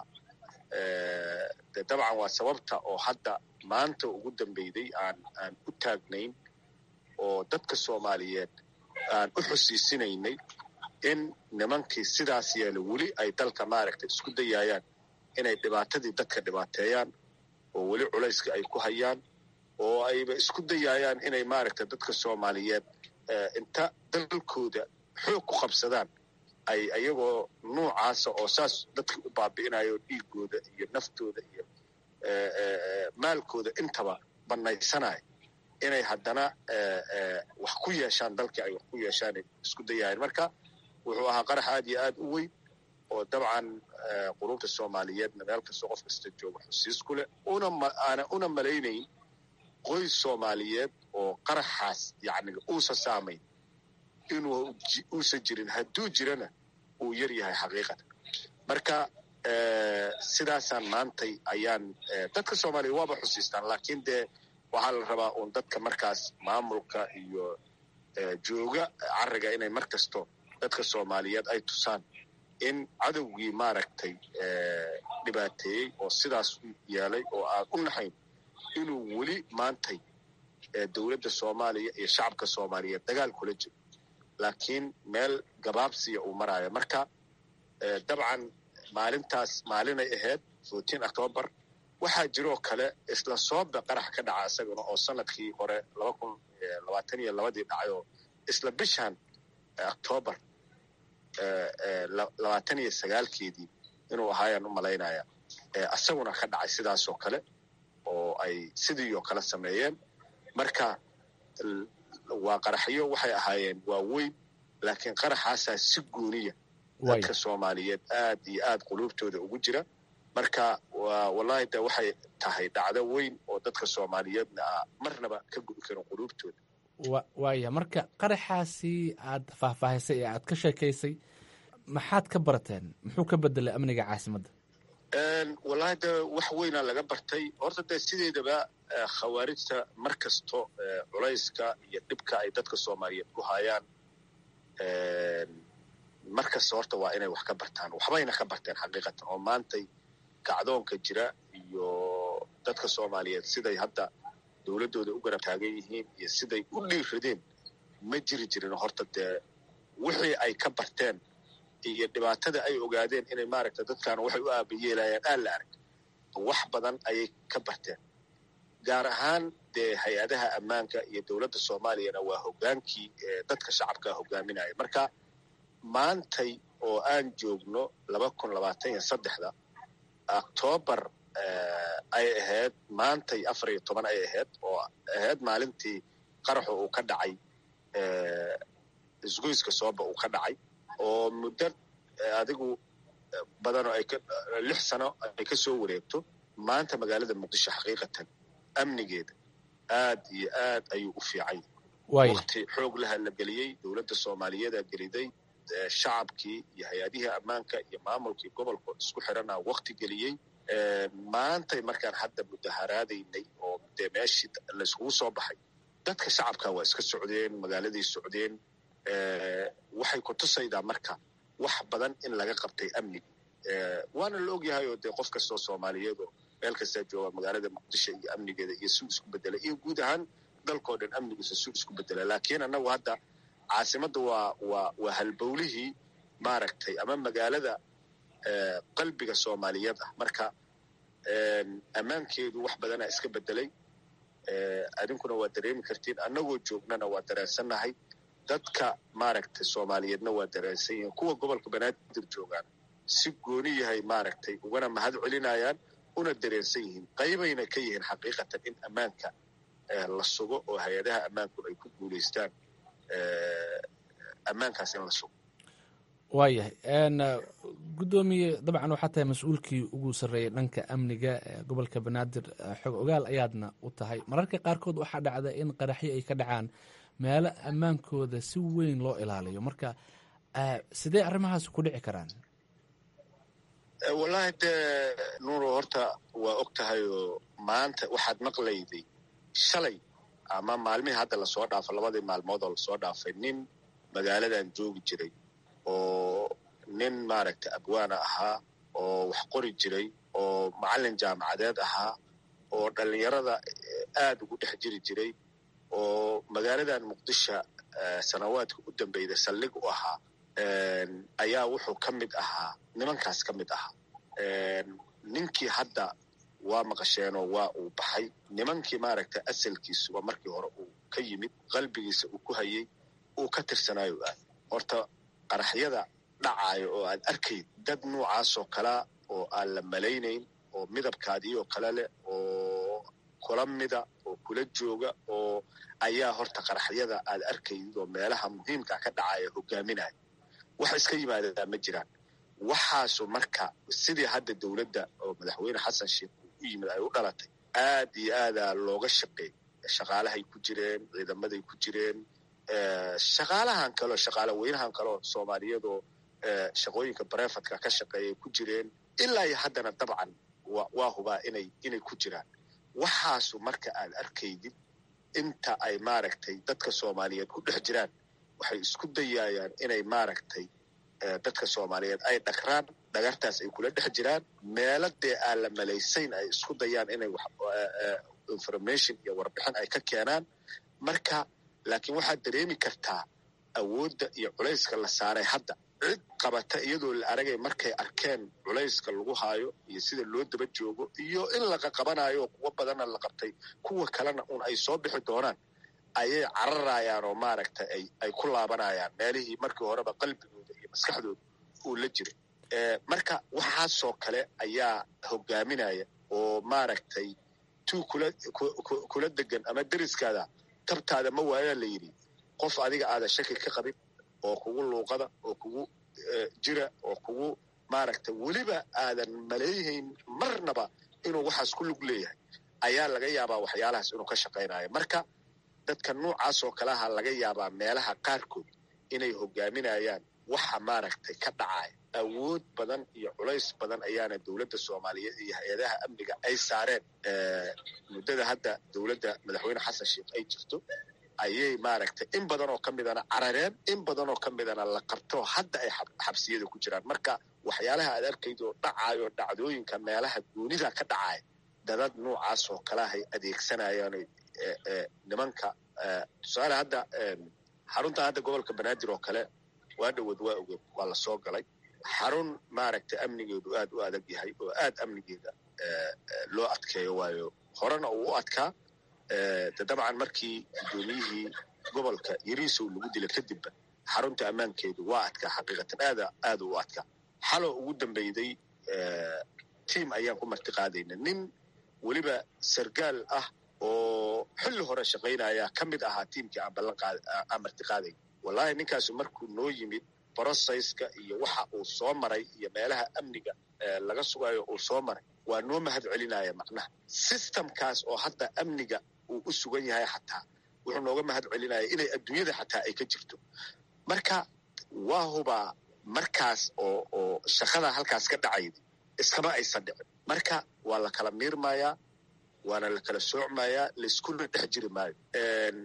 de dabcan waa sababta oo hadda maanta ugu dambeyday aan aan u taagnayn oo dadka soomaaliyeed aan u xusiisinaynay in nimankii sidaas yeela weli ay dalka maaragtay isku dayaayaan inay dhibaatadii dadka dhibaateeyaan oo weli culayska ay ku hayaan oo ayba isku dayaayaan inay maaragtay dadka soomaaliyeed inta dalkooda xoog ku qabsadaan ay ayagoo nuucaasa oo saas dadka u baabi'inayo dhiigooda iyo naftooda iyo maalkooda intaba bannaysanaya inay haddana wax ku yeeshaan dalkii ay wax ku yeeshaan isku dayaayeen marka wuxuu ahaa qarax aad iyo aad u weyn oo dabcan qulubta soomaaliyeedna meel kastoo qof kasta jooga xusiis ku leh unaana una malaynayn qoys soomaaliyeed oo qaraxaas yacni uusa saamayn inuu uusan jirin hadduu jirana uu yar yahay xaqiiqatan marka sidaasaan maantay ayaan dadka soomaaliya waaba xusiistaan laakiin dee waxaa la rabaa uun dadka markaas maamulka iyo jooga cariga inay mar kasto dadka soomaaliyeed ay tusaan in cadowgii maaragtay dhibaateeyey oo sidaas u yeelay oo aan u naxayn inuu weli maantay dowladda soomaaliya iyo shacabka soomaaliyeed dagaal kula jiro laakiin meel gabaabsiya uu maraayo marka dabcan maalintaas maalinay ahayd fourteen octoobar waxaa jiroo kale isla soobe qarax ka dhaca isagana oo sanadkii hore laba kun labaatan iyo labadii dhacay oo isla bishan octoobar labaatan iyo sagaalkeedii inuu ahaayaan u malaynaya isaguna ka dhacay sidaasoo kale oo ay sidii oo kale sameeyeen marka waa qaraxyo waxay ahaayeen waa weyn laakiin qaraxaasaa si gooniya dadka soomaaliyeed aad iyo aad quluubtooda ugu jira marka wallahi de waxay tahay dhacdo weyn oo dadka soomaaliyeedna a marnaba ka gubi karin quluubtooda waaya marka qaraxaasi aad faahfaahisay ee aad ka sheekaysay maxaad ka barateen muxuu ka bedelay amniga caasimadda wallahi de wax weynaa laga bartay horta dee sideedaba khawaarijta mar kasto culayska iyo dhibka ay dadka soomaaliyeed ku hayaan mar kasta horta waa inay wax ka bartaan waxbayna ka barteen xaqiiqatan oo maantay kacdoonka jira iyo dadka soomaaliyeed siday hadda dowladdooda u garab taagan yihiin iyo siday u dhiiradeen ma jiri jirin horta dee wixii ay ka barteen iyo dhibaatada ay ogaadeen inay maaragta dadkan waxay u aabayeelayaan aan la arag wax badan ayay ka barteen gaar ahaan dee hay-adaha ammaanka iyo dowladda soomaaliyana waa hogaankii dadka shacabkaa hogaaminaya marka maantay oo aan joogno laba kun labaatan iyo saddexda octoobar ay ahayd maantay afar iyo toban ay ahayd oo ahayd maalintii qaraxu uu ka dhacay isgoyska sooba uu ka dhacay oo muddo adigu badanoo ay lix sano ay ka soo wareegto maanta magaalada muqdisho xaqiiqatan amnigeeda aad iyo aad ayuu u fiican yahay wakti xoog laha la geliyey dowladda soomaaliyeedaa geliday shacabkii iyo hay-adihii ammaanka iyo maamulkii gobolka isku xirana wakti geliyey maantay markaan hadda mudaharaadaynay oo dee meeshii layskugu soo baxay dadka shacabka waa iska socdeen magaaladay socdeen waxay ku tusaydaa marka wax badan in laga qabtay amniga waana la ogyahay oo dee qof kastoo soomaaliyeed oo meel kastaa jooga magaalada muqdisho iyo amnigeeda iyo suu isku bedela iyo guud ahaan dalkao dhan amnigiisa suu isku bedela laakiin annagu hadda caasimadda waa waa waa halbowlihii maaragtay ama magaalada qalbiga soomaaliyeed ah marka ammaankeedu wax badanaa iska bedelay adinkuna waa dareemi kartiin annagoo joognana waa dareensannahay dadka maaragtay soomaaliyeedna waa dareensan yihiin kuwa gobolka banaadir joogaan si gooni yahay maaragtay ugana mahad celinayaan una dareensan yihiin qaybayna ka yihiin xaqiiqatan in ammaanka la sugo oo hay-adaha ammaanku ay ku guulaystaan ammaankaas in la sugo waayahay guddoomiye dabcan waxaa tahay mas-uulkii ugu sarreeyay dhanka amniga gobolka banaadir xog ogaal ayaadna u tahay mararka qaarkood waxaa dhacda in qaraxyo ay ka dhacaan meelo ammaankooda si weyn loo ilaaliyo marka sidee arrimahaas ku dhici karaan wallaahi dee nuuro horta waa og tahay oo maanta waxaad maqlayday shalay ama maalmihii hadda lasoo dhaafo labadii maalmood oo lasoo dhaafay nin magaaladan joogi jiray oo nin maaragtay abwaana ahaa oo wax qori jiray oo macallin jaamacadeed ahaa oo dhallinyarada aad ugu dhex jiri jiray oo magaaladan muqdisho sanawaadka u dambeyda saldhig u ahaa ayaa wuxuu ka mid ahaa nimankaas ka mid ahaa ninkii hadda waa maqasheenoo waa uu baxay nimankii maaragtay asalkiisuba markii hore uu ka yimid qalbigiisa uu ku hayay uu ka tirsanaayo aad horta qaraxyada dhacaayo oo aad arkayd dad noocaasoo kalea oo aan la malaynayn oo midabkaadii oo kale leh oo kula mida oo kula jooga oo ayaa horta qaraxyada aad arkaydid oo meelaha muhiimka ka dhacaya hogaaminaya wax iska yimaadadaa ma jiraan waxaasu marka sidii hadda dowladda oo madaxweyne xasan sheekh uu u yimid ay u dhalatay aad iyo aadaa looga shaqeey shaqaalahay ku jireen ciidamaday ku jireen shaqaalahan kaleo shaqaala weynahan kaleo soomaaliyeed oo shaqooyinka barefadka ka shaqeeyay ku jireen ilaa iyo haddana dabcan waa hubaa inay inay ku jiraan waxaasu marka aad arkaydid inta ay maaragtay dadka soomaaliyeed ku dhex jiraan waxay isku dayayaan inay maaragtay dadka soomaaliyeed ay dhagraan dhagartaas ay kula dhex jiraan meelo dee aan la malaysayn ay isku dayaan inay information iyo warbixin ay ka keenaan marka laakiin waxaad dareemi kartaa awoodda iyo culayska la saaray hadda cid qabata iyadoo la aragay markay arkeen culayska lagu haayo iyo sida loo daba joogo iyo in laqa qabanayo kuwo badanna la qabtay kuwa kalena un ay soo bixi doonaan ayay cararayaan oo maaragtay ay ay ku laabanayaan meelihii markii horeba qalbigooda iyo maskaxdooda uu la jiray marka waxaasoo kale ayaa hogaaminaya oo maaragtay tuu kula kula degan ama deriskaada tabtaada ma waayaa la yidhi qof adiga aadan shaki ka qabin oo kugu luuqada oo kugu jira oo kugu maaragtay weliba aadan maleeyahayn marnaba inuu waxaas ku lug leeyahay ayaa laga yaabaa waxyaalahaas inuu ka shaqaynayo marka dadka noocaas oo kaleha laga yaabaa meelaha qaarkood inay hogaaminayaan waxa maaragtay ka dhacaya awood badan iyo culays badan ayaana dowladda soomaaliyeed iyo hay-adaha amniga ay saareen muddada hadda dowladda madaxweyne xasan sheekh ay jirto ayay maaragtay in badan oo ka midana carareen in badan oo ka midana la qabto hadda ay xabsiyada ku jiraan marka waxyaalaha aad arkaydo dhacaayo dhacdooyinka meelaha goonida ka dhacaya dadad noocaas oo kaleahay adeegsanayaan nimanka tusaale hadda xarunta hadda gobolka banaadir oo kale waa dhowad waa ogeed waa la soo galay xarun maaragtay amnigeedu aad u adag yahay oo aad amnigeeda loo adkeeyo waayo horena uu u adkaa de dabcan markii guddoomiyihii gobolka yariisow lagu dila kadibba xarunta ammaankeedu waa adkaa xaqiiqatan aada aada u adkaa xaloo ugu dambeyday tiam ayaan ku marti qaadayna nin weliba sargaal ah oo xilli hore shaqaynaya ka mid ahaa tiimkii aan ballan qaad aan marti qaadayn wallahi ninkaasu markuu noo yimid brocesska iyo waxa uu soo maray iyo meelaha amniga laga sugayo uu soo maray waa noo mahad celinaya macnaha systemkaas oo hadda amniga uu u sugan yahay xataa wuxuu nooga mahad celinaya inay adduunyada xataa ay ka jirto marka waa hubaa markaas oo oo shaqada halkaas ka dhacayda iskama aysan dhicin marka waa la kala miirmayaa waana la kala soocmayaa laiskuna dhex jiri maayo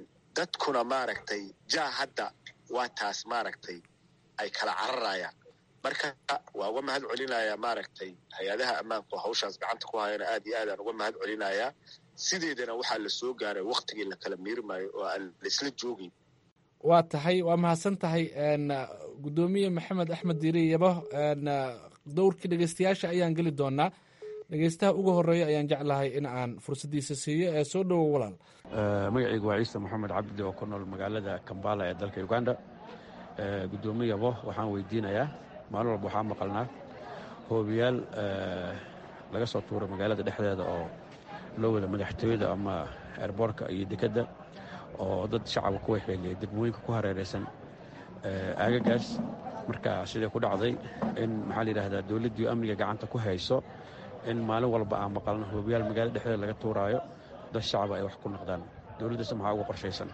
dadkuna maaragtay jaa hadda waa taas maaragtay ay kala cararayaan marka waa uga mahad celinayaa maaragtay hay-adaha ammaanka oo hawshaas gacanta ku hayana aad iyo aadaan uga mahad celinayaa sideedana waxaa la soo gaaray waktigii la kala miirmayo oo aan laisla joogin waa tahay waa mahadsan tahay guddoomiye maxamed axmed diiri yabo dowrkii dhegeystayaasha ayaan geli doonaa dhegeystaha ugu horeeya ayaan jeclahay in aan fursaddiisa siiyo ee soo dhowow walaal magacaygu waa ciise moxamed cabdi oo ku nool magaalada kambala ee dalka uganda guddoomiye yabo waxaan weydiinayaa maalin walba waxaa maqalnaa hoobiyaal laga soo tuuray magaalada dhexdeeda oo loo wada madaxtooyada ama eerboorka iyo dekedda oo dad shacabka ku waxeeliyay degmooyinka ku hareeraysan aagagaas marka sidai ku dhacday in maxaa la yidhahdaa dowladdii amniga gacanta ku hayso in maalin walba aan maqalno hoobiyaal magaalada dhexdeeda laga tuuraayo dad shacaba ay wax ku noqdaan dowladdaas maxaa uga qorshaysan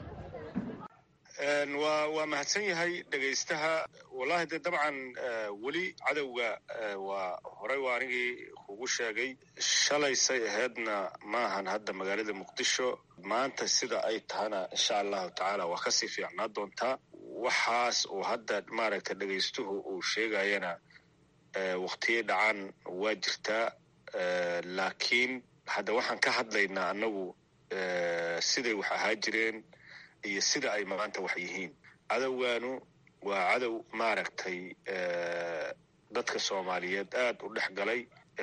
waa waa mahadsan yahay dhegaystaha wallahi de dabcan weli cadowga waa horey waa anigii kugu sheegay shalaysay ahaydna maahan hadda magaalada muqdisho maanta sida ay tahana insha allahu tacaala waa kasii fiicnaa doontaa waxaas uu hadda maaragta dhegaystuhu uu sheegayana waktiyay dhacaan waa jirtaa laakiin hadda waxaan ka hadlaynaa annagu siday wax ahaa jireen iyo sida ay maanta wax yihiin cadowgaanu waa cadow maaragtay dadka soomaaliyeed aad u dhex galay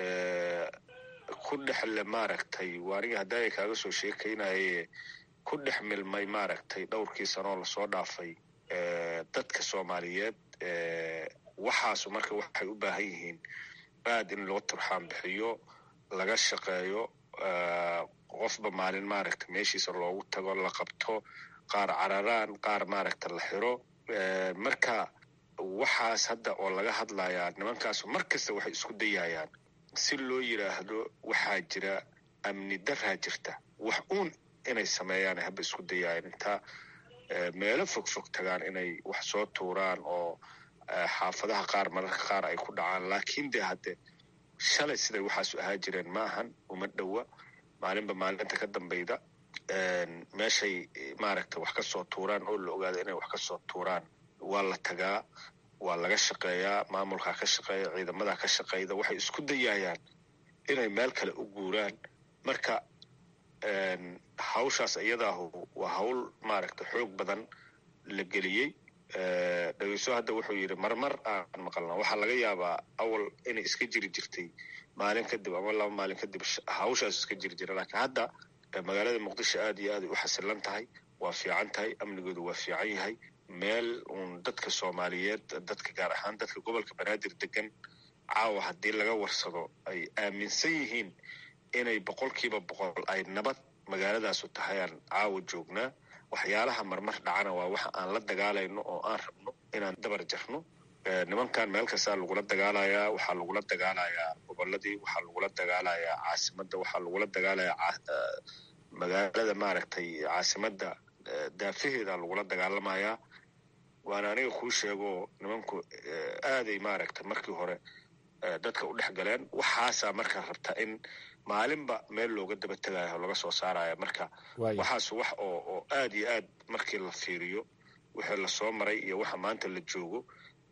ku dhexle maaragtay waaniga haddaa ay kaaga soo sheekaynaye ku dhex milmay maaragtay dhowrkii sanoo lasoo dhaafay dadka soomaaliyeed waxaasu marka waxay u baahan yihiin aad in loo turxaan bixiyo laga shaqeeyo qofba maalin maaragta meeshiisa loogu tago la qabto qaar cararaan qaar maaragta la xiro marka waxaas hadda oo laga hadlayaa nimankaasu mar kasta waxay isku dayayaan si loo yidhaahdo waxaa jira amni daraa jirta wax uun inay sameeyaan haba isku dayayaan inta meelo fog fog tagaan inay wax soo tuuraan oo xaafadaha qaar mararka qaar ay ku dhacaan laakiin de hadde shalay siday waxaasu ahaa jireen ma ahan uma dhowa maalinba maalinta ka dambayda meeshay maaragta wax ka soo tuuraan oo la ogaado inay wax ka soo tuuraan waa la tagaa waa laga shaqeeyaa maamulkaa ka shaqeeya ciidamadaa ka shaqeyda waxay isku dayayaan inay meel kale u guuraan marka hawshaas iyadaahu waa hawl maaragta xoog badan la geliyey dhegeyso hadda wuxuu yidhi marmar aan maqalna waxaa laga yaabaa awal inay iska jiri jirtay maalin kadib ama laba maalin kadib hawshaas iska jiri jira laakiin hadda magaalada muqdisho aad iyo aad ay u xasilan tahay waa fiican tahay amnigoodu waa fiican yahay meel uun dadka soomaaliyeed dadka gaar ahaan dadka gobolka banaadir degan caawa haddii laga warsado ay aaminsan yihiin inay boqolkiiba boqol ay nabad magaaladaasu tahay aan caawa joognaa waxyaalaha marmar dhacana waa waxa aan la dagaalayno oo aan rabno inaan dabar jarno nimankan meel kastaa lagula dagaalayaa waxaa lagula dagaalayaa goboladii waxaa lagula dagaalayaa caasimadda waxaa lagula dagaalayaa magaalada maaragtay caasimadda daafaheeda lagula dagaalamayaa waana aniga kuu sheego nimanku aaday maaragta markii hore dadka u dhex galeen waxaasaa marka rabta in maalinba meel looga daba tegayo laga soo saaraya marka waxaas wax oo oo aad iyo aad markii la fiiriyo wixii lasoo maray iyo waxa maanta la joogo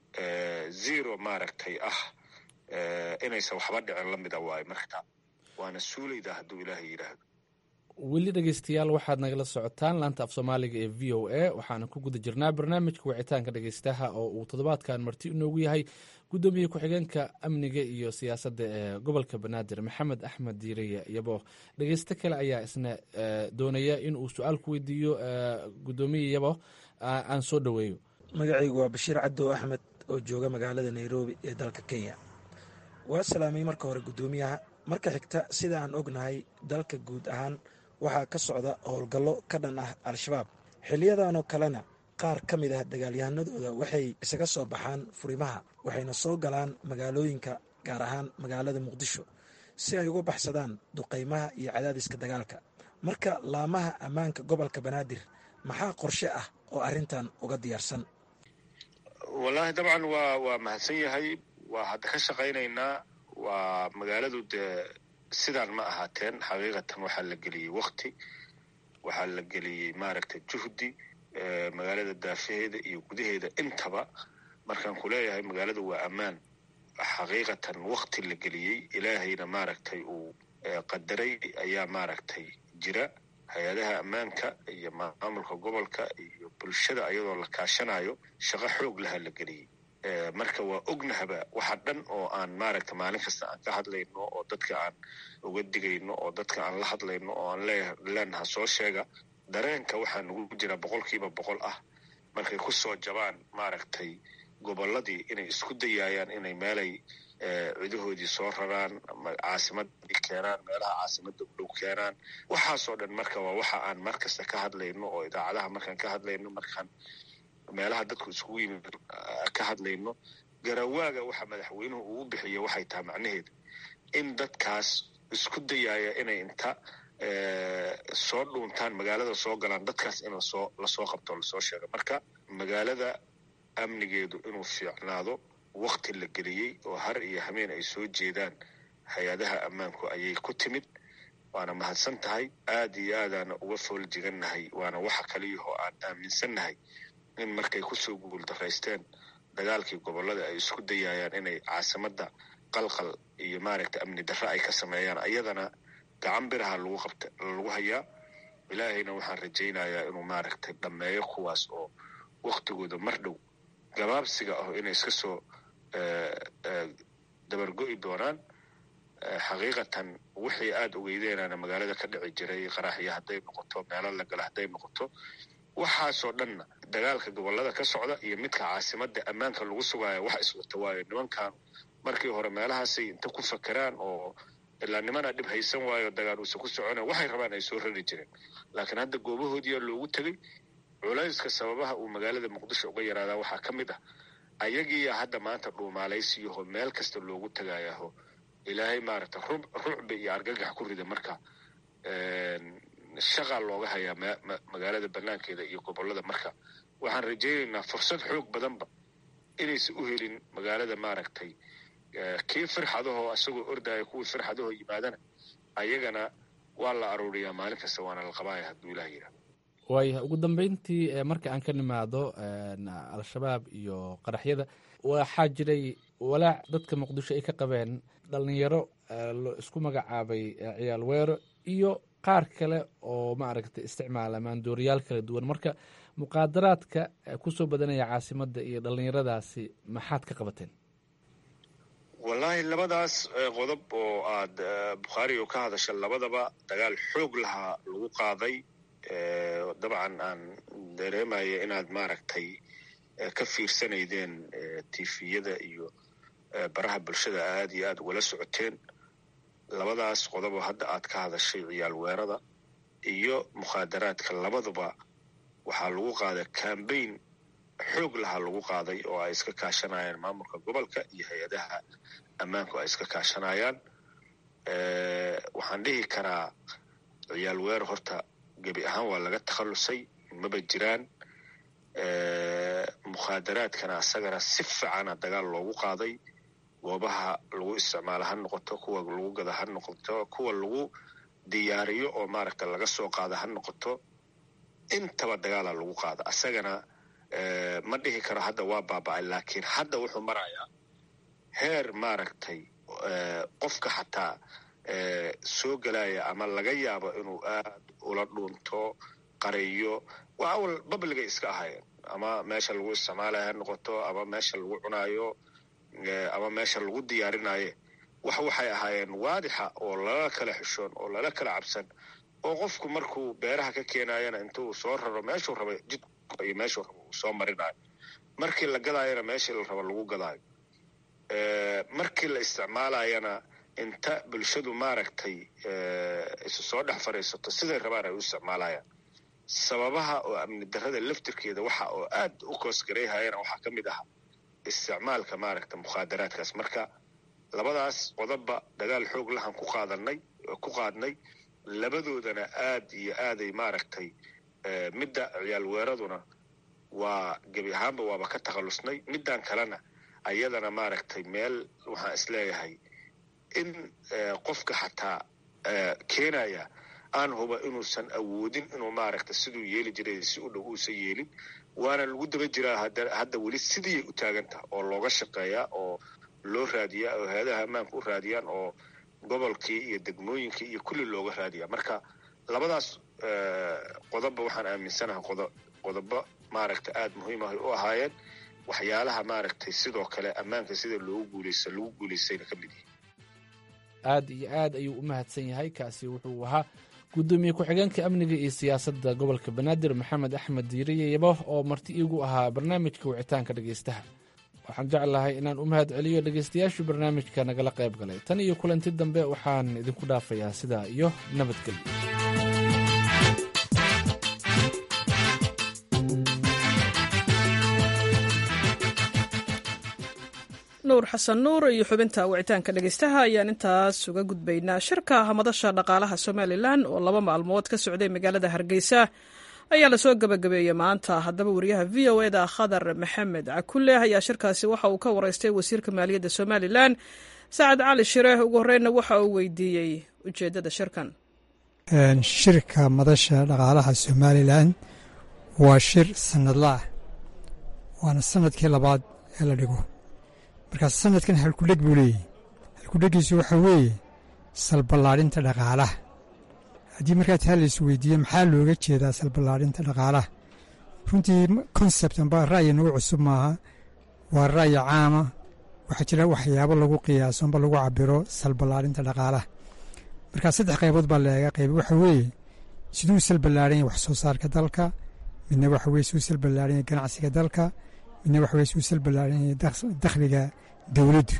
zero maaragtay ah inaysan waxba dhicin lamida waayo marka waana suulayda hadduu ilaahay yidhaahdo weli dhegeystayaal waxaad nagala socotaan laanta af soomaaliga ee v o a waxaana ku guda jirnaa barnaamijka wicitaanka dhegeystaha oo uu toddobaadkan marti inoogu yahay guddoomiye ku-xigeenka amniga iyo siyaasadda ee gobolka banaadir maxamed axmed diireye iyabo dhegeysto kale ayaa isna doonaya in uu su-aal ku weydiiyo guddoomiye yabo aan soo dhoweeyo magacaygu waa bashiir cadow axmed oo jooga magaalada nairobi ee dalka kenya waa salaamay marka hore guddoomiyaha marka xigta sida aan ognahay dalka guud ahaan waxaa ka socda howlgallo ka dhan ah al-shabaab xiliyadanoo kalena qaar ka mid ah dagaalyahanadooda waxay isaga soo baxaan furimaha waxayna soo galaan magaalooyinka gaar ahaan magaalada muqdisho si ay uga baxsadaan duqaymaha iyo cadaadiska dagaalka marka laamaha ammaanka gobolka banaadir maxaa qorshe ah oo arrintan uga diyaarsan wallaahi dabcan waa waa mahadsan yahay waa hadda ka shaqaynaynaa waa magaaladu dee sidaan ma ahaateen xaqiiqatan waxaa la geliyey wakti waxaa la geliyey maaragtay juhdi magaalada daafaheeda iyo gudaheeda intaba markaan ku leeyahay magaaladu waa ammaan xaqiiqatan wakti la geliyey ilaahayna maaragtay uu qadaray ayaa maaragtay jira hay-adaha ammaanka iyo maamulka gobolka iyo bulshada ayadoo la kaashanayo shaqo xoog laha la geliyey marka waa ognahaba waxa dhan oo aan maaragta maalin kasta aan ka hadlayno oo dadka aan uga digayno oo dadka aan la hadlayno oo aan leenaha soo sheega dareenka waxaa nagu jira boqolkiiba boqol ah markay ku soo jabaan maaragtay gobolladii inay isku dayaayaan inay meelay cidahoodii soo raraan caasimadii keenaan meelaha caasimada u dhow keenaan waxaasoo dhan marka waa waxa aan mar kasta ka hadlayno oo idaacadaha markaan ka hadlayno markaan meelaha dadku iskugu yimid ka hadlayno garawaaga waxa madaxweynuhu uu bixiya waxay tahay macnaheedu in dadkaas isku dayaaya inay inta soo dhuuntaan magaalada soo galaan dadkaas in lasoo lasoo qabto lasoo sheego marka magaalada amnigeedu inuu fiicnaado wakti la geliyey oo har iyo hameen ay soo jeedaan hay-adaha ammaanku ayay ku timid waana mahadsan tahay aad iyo aadaana uga fooljigannahay waana waxa kaliyahoo aan aaminsannahay in markay kusoo guuldaraysteen dagaalkii gobollada ay isku dayayaan inay caasimadda qalqal iyo maaragta amni darre ay ka sameeyaan ayadana gacan biraha lagu qabta lagu hayaa ilaahayna waxaan rajaynayaa inuu maaragtay dhammeeyo kuwaas oo waktigooda mar dhow gabaabsiga ah inay iska soo dabargo'i doonaan xaqiiqatan wixii aada ogeydeynana magaalada ka dhici jiray qaraxya hadday noqoto meelo la gala hadday noqoto waxaasoo dhanna dagaalka gobollada ka socda iyo midka caasimadda ammaanka lagu sugaayo wax iswata waayo nimankan markii hore meelahaasay inta ku fakeraan oo ilaa nimana dhib haysan waayo dagaal uusa ku socona waxay rabaan ay soo rari jireen laakiin hadda goobahoodiyaa loogu tegey culayska sababaha uu magaalada muqdisho uga yaraadaa waxaa ka mid ah ayagiiya hadda maanta dhuumaalaysiyaho meel kasta loogu tagayaho ilaahay maaragta rucbi iyo argagax ku rida marka shaqaa looga hayaa magaalada banaankeeda iyo gobollada marka waxaan rajaynaynaa fursad xoog badanba inaysan u helin magaalada maaragtay kii firxadahoo isagoo ordaya kuwii firxadahoo yimaadana ayagana waa la aruuriyaa maalin kasta waana la qabaaya hadduu ilaah yidhaah waayahay ugu dambeyntii marka aan ka nimaado al-shabaab iyo qaraxyada waxaa jiray walaac dadka muqdisho ay ka qabeen dhalinyaro isku magacaabay ciyaal weero iyo qaar kale oo maaragtay isticmaala maandooriyaal kala duwan marka muqaadaraadka kusoo badanaya caasimadda iyo dhallinyaradaasi maxaad ka qabateen wallaahi labadaas qodob oo aad bukhaari oo ka hadasha labadaba dagaal xoog lahaa lagu qaaday dabcan aan dareemaya inaad maaragtay ka fiirsanaydeen tifiyada iyo baraha bulshada aad iyo aad ugala socoteen labadaas qodoboo hadda aad ka hadashay ciyaal weerada iyo mukhaadaraadka labaduba waxaa lagu qaaday cambaign xoog lahaa lagu qaaday oo ay iska kaashanayaan maamulka gobolka iyo hay-adaha ammaanku ay iska kaashanayaan waxaan dhihi karaa ciyaal weer horta gebi ahaan waa laga takhallusay maba jiraan mukhaadaraadkana asagana si fiicana dagaal loogu qaaday goobaha lagu isticmaalo ha noqoto kuwa lagu gada ha noqoto kuwa lagu diyaariyo oo maaragta laga soo qaada ha noqoto intaba dagaala lagu qaada asagana ma dhihi karo hadda waa baaba-ay laakiin hadda wuxuu marayaa heer maaragtay qofka xataa soo gelaya ama laga yaabo inuu aad ula dhuunto qariyo waa awal babliga iska ahayeen ama meesha lagu isticmaalayo ha noqoto ama meesha lagu cunaayo ama meesha lagu diyaarinaye wax waxay ahaayeen waadixa oo lala kala xishoon oo lala kala cabsan oo qofku markuu beeraha ka keenayana intuu soo raro meeshuu raba jid iyo meeshuu raba uu soo marinayo markii la gadaayana meeshii la raba lagu gadaayo markii la isticmaalayana inta bulshadu maaragtay isu soo dhex fadhiisato siday rabaan ay u isticmaalayaan sababaha oo amni darrada laftirkeeda waxa oo aad u koosgarayhayana waxaa ka mid aha isticmaalka maaragta mukhaadaraadkaas marka labadaas qodobba dagaal xoog lahan ku qaadanay ku qaadnay labadoodana aad iyo aaday maaragtay midda ciyaal weeraduna waa gebi ahaanba waaba ka takhallusnay middan kalena ayadana maaragtay meel waxaan isleeyahay in qofka xataa keenaya aan huba inuusan awoodin inuu maaragta siduu yeeli jiray si u dhow uusan yeelin waana lagu daba jiraa hadda weli sidiiay u taagan taha oo looga shaqeeyaa oo loo raadiyaa oo hay-adaha ammaanka u raadiyaan oo gobolkii iyo degmooyinkii iyo kulli looga raadiyaa marka labadaas qodobba waxaan aaminsanahay qodobo maaragta aada muhiim ah u ahaayeen waxyaalaha maaragtay sidoo kale ammaanka sida loogu guuleysta lagu guuleystayna ka mid yihi aad iyo aad ayuu u mahadsan yahay kaasi wuxuu ahaa guddoomiye ku-xigeenka amniga iyo siyaasadda gobolka banaadir maxamed axmed diiriye yabo oo marti iigu ahaa barnaamijka wicitaanka dhegaystaha waxaan jeclahay inaan u mahad celiyo dhegaystayaashii barnaamijka nagala qayb galay tan iyo kulanti dambe waxaan idinku dhaafayaa sidaa iyo nabadgelyo nuur xasan nuur iyo xubinta wicitaanka dhegeystaha ayaan intaas uga gudbaynaa shirka hamadasha dhaqaalaha somalilan oo laba maalmood ka socday magaalada hargeysa ayaa lasoo gabagabeeyey maanta haddaba wariyaha v o eda khadar maxamed cakule ayaa shirkaasi waxa uu ka wareystay wasiirka maaliyadda somalilan sacad cali shire ugu horreynna waxa uu weydiiyey ujeeddada shirkan shirka madasha dhaqaalaha somalilan waa shir sanadla ah waana sanadkii labaad ee la dhigo markaas sanadkan halkudheg buu leeyahy halkudhegiisu waxaa weeye salballaadhinta dhaqaalaha haddii markaa taa lais weydiiye maxaa looga jeedaa salballaadhinta dhaqaalaha runtii konsept amba ra'yi nagu cusub maaha waa ra'yi caama waxaa jira waxyaabo lagu qiyaaso amba lagu cabiro salballaadhinta dhaqaalaha markaa saddex qaybood baa leega qayb waxaa weeye siduu salballaadhan yahy wax soo saarka dalka midna waxa weye siduu salballaadhan yahy ganacsiga dalka midna waxa weye siduu salballaadhan yahay dakhliga dowladdu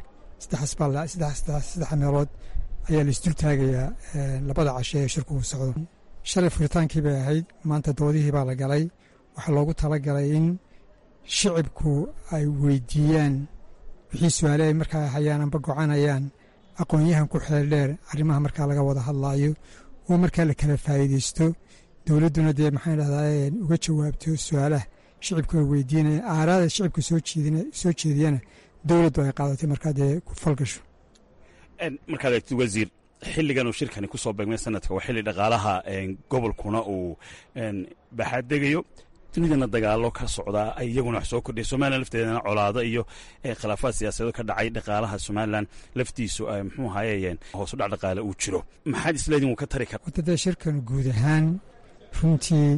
saddex meelood ayaa la isdul taagayaa labada cashe ee shirku uu socdo shalay furitaankii bay ahayd maanta doodihii baa la galay waxaa loogu talagalay in shicibku ay weydiiyaan wixii su-aale ay markaa hayaan amba gocanayaan aqoon-yahan ku xeel dheer arrimaha markaa laga wada hadlaayo oo markaa la kala faa'iideysto dowladduna dee maxaan dhahdaa uga jawaabto su-aalaha shicibku ay weydiinaya aaraada shicibka soo jeediyana dowladdu ay qaadatay markaa dee ku falgasho markaad eegtid wasiir xilligan uu shirkani ku soo beegmay sanadka waa xilli dhaqaalaha gobolkuna uu baxaadegayo dunidana dagaalo ka socdaa ay iyaguna wax soo kordhiya somalilan lafteedana colaado iyo khilaafaad siyaasadeed ka dhacay dhaqaalaha somalilan laftiisu muxuu ahayeen hoosu dhac dhaqaale uu jiro maxaad isleediin wuu ka tari kara wadada shirkan guud ahaan runtii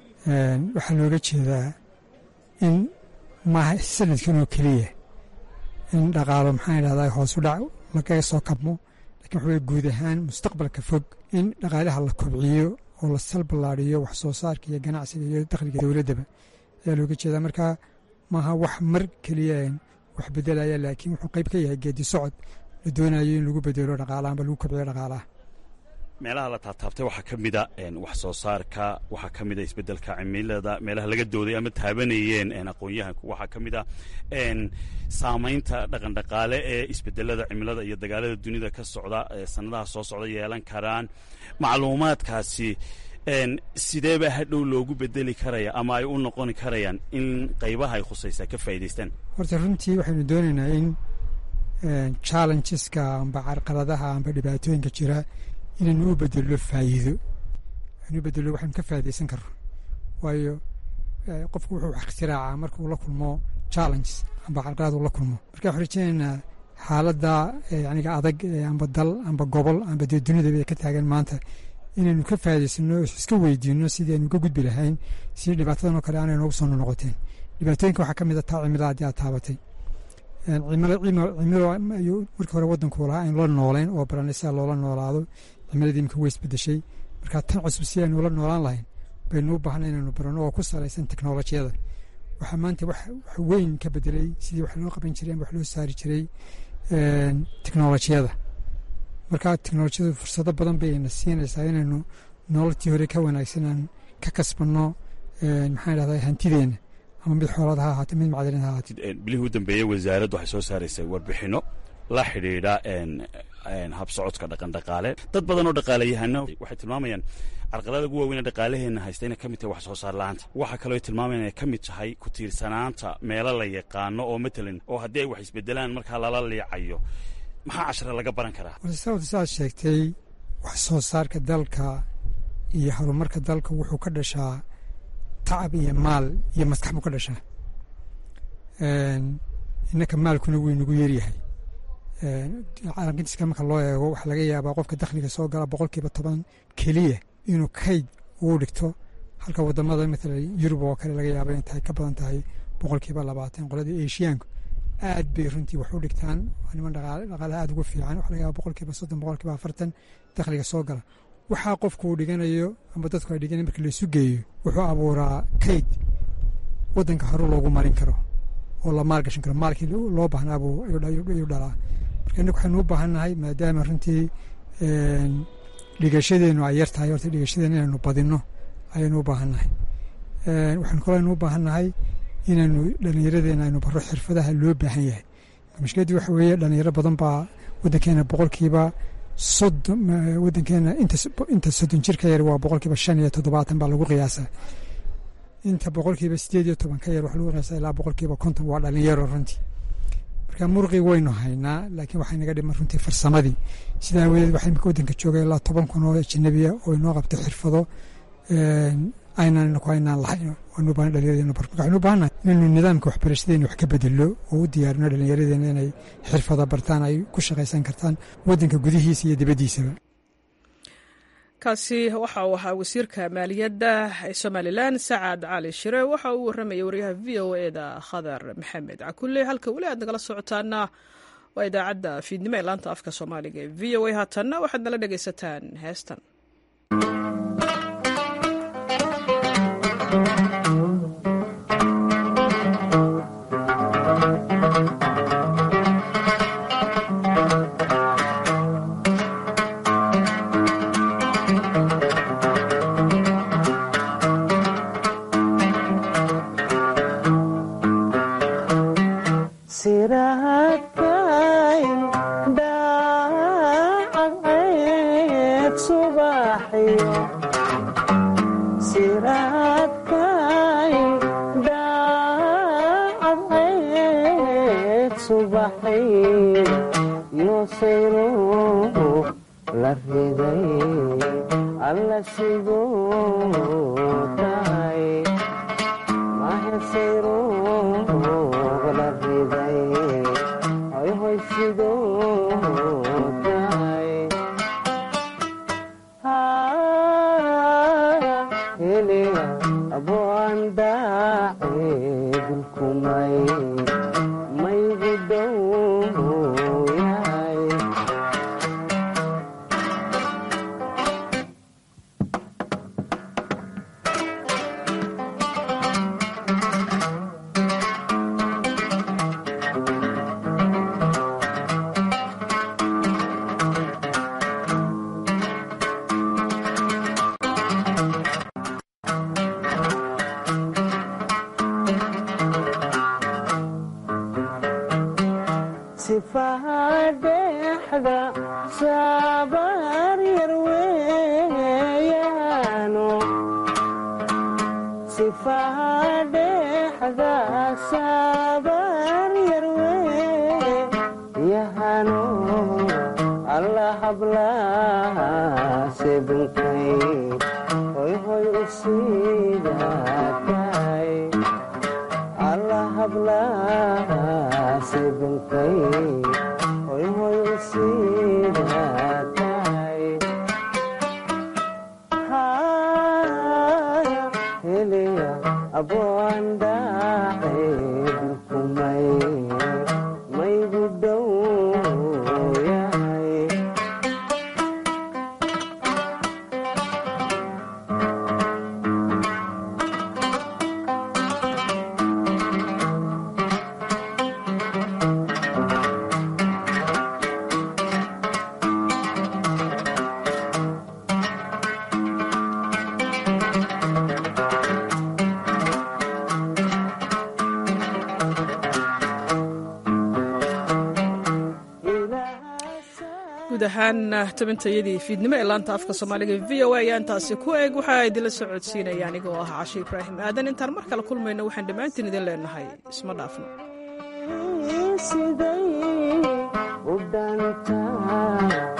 waxaa looga jeedaa in maaha sanadkan oo keliya in dhaqaalo maxaan idhahdaa hoosu dhac lagaga soo kabmo lakin waxa weye guud ahaan mustaqbalka fog in dhaqaalaha la kobciyo oo la salballaadiyo wax soo saarka iyo ganacsiga iyo dakhliga dowladdaba ayaa looga jeedaa marka maaha wax mar keliya wax bedelaya laakiin wuxuu qayb ka yahay geedi socod la doonayo in lagu bedelo dhaqaalaha amba lagu kobciyo dhaqaalaha meelaha la taabtaabtay waxaa ka mida wax soo saarka waxaa ka mida isbeddelka cimilada meelaha laga dooday ama taabanayeen aqoon-yahanku waxaa ka mid a saamaynta dhaqandhaqaale ee isbedelada cimilada iyo dagaalada dunida ka socda sanadaha soo socda yeelan karaan macluumaadkaasi sideeba hadhow loogu bedeli karaya ama ay u noqoni karayaan in qaybaha ay khusaysaa ka faa'idaystaan horta runtii waxaynu doonaynaa in challengeska amba carqaladaha amba dhibaatooyinka jira inaynu u bedello faa'iido anu u bedello waxaynu ka faa'iidaysan karno waayo qofku wuxuu wax ikhtiraacaa markuu la kulmo challenges amba carqalad uu la kulmo marka waxaan rajeynaynaa xaaladda yaniga adag amba dal amba gobol amba dee dunidaba ay ka taagan maanta inaynu ka faa'idaysano iska weydiino sidii aynu ka gudbi lahayn si dhibaatadan oo kale aanay noogu soo noqoteen dhibaatooyinka waxaa ka mid a taa cimilada haddii aad taabatay cimilo markii hore waddanku lahaa aynu la noolayn oo baranay sida loola noolaado cimiladii imika way isbedeshay marka tan cusub si aynu ula noolaan lahayn baynu u baahnay inaynu barano oo ku salaysan teknolojiyada waxaa maanta wax weyn ka bedelay sidii wax loo qaban jiray ama wax loo saari jiray teknolojiyada marka teknolojiyadu fursado badan bayna siinaysaa inaynu nololtii hore ka wanaagsan aan ka kasbanno maxaan dhahdaa hantideenna ama mid xoolaad ha ahaate mid macdalin ha ahaate bilihii u dambeeyey wasaaraddu waxay soo saaraysay warbixinno la xidhiidha habsocodka dhaqandhaqaale dad badan oo dhaqaalayahano waxay tilmaamayaan carqalada ugu waaweyn ee dhaqaalaheenna haysta inay ka mid tahay wax soo saar la-aanta waxaa kaloo tilmaamayaan inay ka mid tahay ku tiirsanaanta meelo la yaqaano oo matalan oo haddii ay wax isbedelaan markaa lala liicayo maxaa cashare laga baran karaa sababta saad sheegtay wax soo saarka dalka iyo horumarka dalka wuxuu ka dhashaa tacab iyo maal iyo maskax buu ka dhashaa innaka maalkuna wuu inagu yeryahay caalamkintiska marka loo eego waxaa laga yaabaa qofka dakhliga soo gala boqolkiiba toban keliya inuu kayd uu dhigto halka wadamada matala yurub oo kale laga yaaba in tahay ka badan tahay boqolkiiba labaatan qoladii eeshiyaanku aad bay runtii wax u dhigtaan waa niman dhaqaalaha aad ugu fiican waxa laga yaaba boqolkiiba soddon boqolkiiba afartan dakhliga soo gala waxaa qofku uu dhiganayo ama dadku ay dhiganayo marka laysu geeyo wuxuu abuuraa kayd waddanka hore loogu marin karo oo la maalgashan karo maalkii loo baahnaabuu ayuu dhalaa marka innagu waxaynu u baahannahay maadaama runtii dhigashadeennu ay yar tahay horta dhigashadeenna inaynu badinno ayaynu u baahannahay waxaynu kaloo aynu u baahannahay inaynu dhallinyaradeenna aynu baro xirfadaha loo baahan yahay mushkiladdii waxa weeye dhallinyaro badan baa waddankeena boqolkiiba soddon waddankeena inta soddon jir ka yar waa boqolkiiba shan iyo toddobaatan baa lagu qiyaasaa inta boqolkiiba sideed iyo toban ka yar waxa lagu qiyaasaa ilaa boqolkiiba konton waa dhallinyaro runtii marka murqii waynu haynaa laakiin waxay naga dhiman runtii farsamadii sidaa awadeed waxaa imika waddanka jooga ilaa toban kun oo ajanabiya oo inoo qabta xirfado aynaan ku aynaan lahayn waanu baahan dhallinyaradeenna bar marka waxaynu u baahannahay inaynu nidaamka waxbarashadeena wax ka bedello oo u diyaarino dhallinyaradeenna inay xirfado bartaan ay ku shaqaysan kartaan waddanka gudihiisa iyo dibaddiisaba kaasi waxa uu ahaa wasiirka maaliyadda ee somalilan sacad cali shire waxa uu warramayay waryaha v o eda khadar maxamed cakulle halka weli aad nagala socotaana waa idaacadda fiidnimo ee laanta afka soomaaliga ee v o a haatanna waxaad nala dhegaysataan heestan guud ahaan tabintayadii fiidnimo ee laanta afka soomaaliga v o a ayaa intaasi ku eeg waxaa idinla soo codsiinaya anigoo ah cashe ibraahim aadan intaan mar kale kulmayno waxaan dhammaantiin idin leenahay isma dhaafno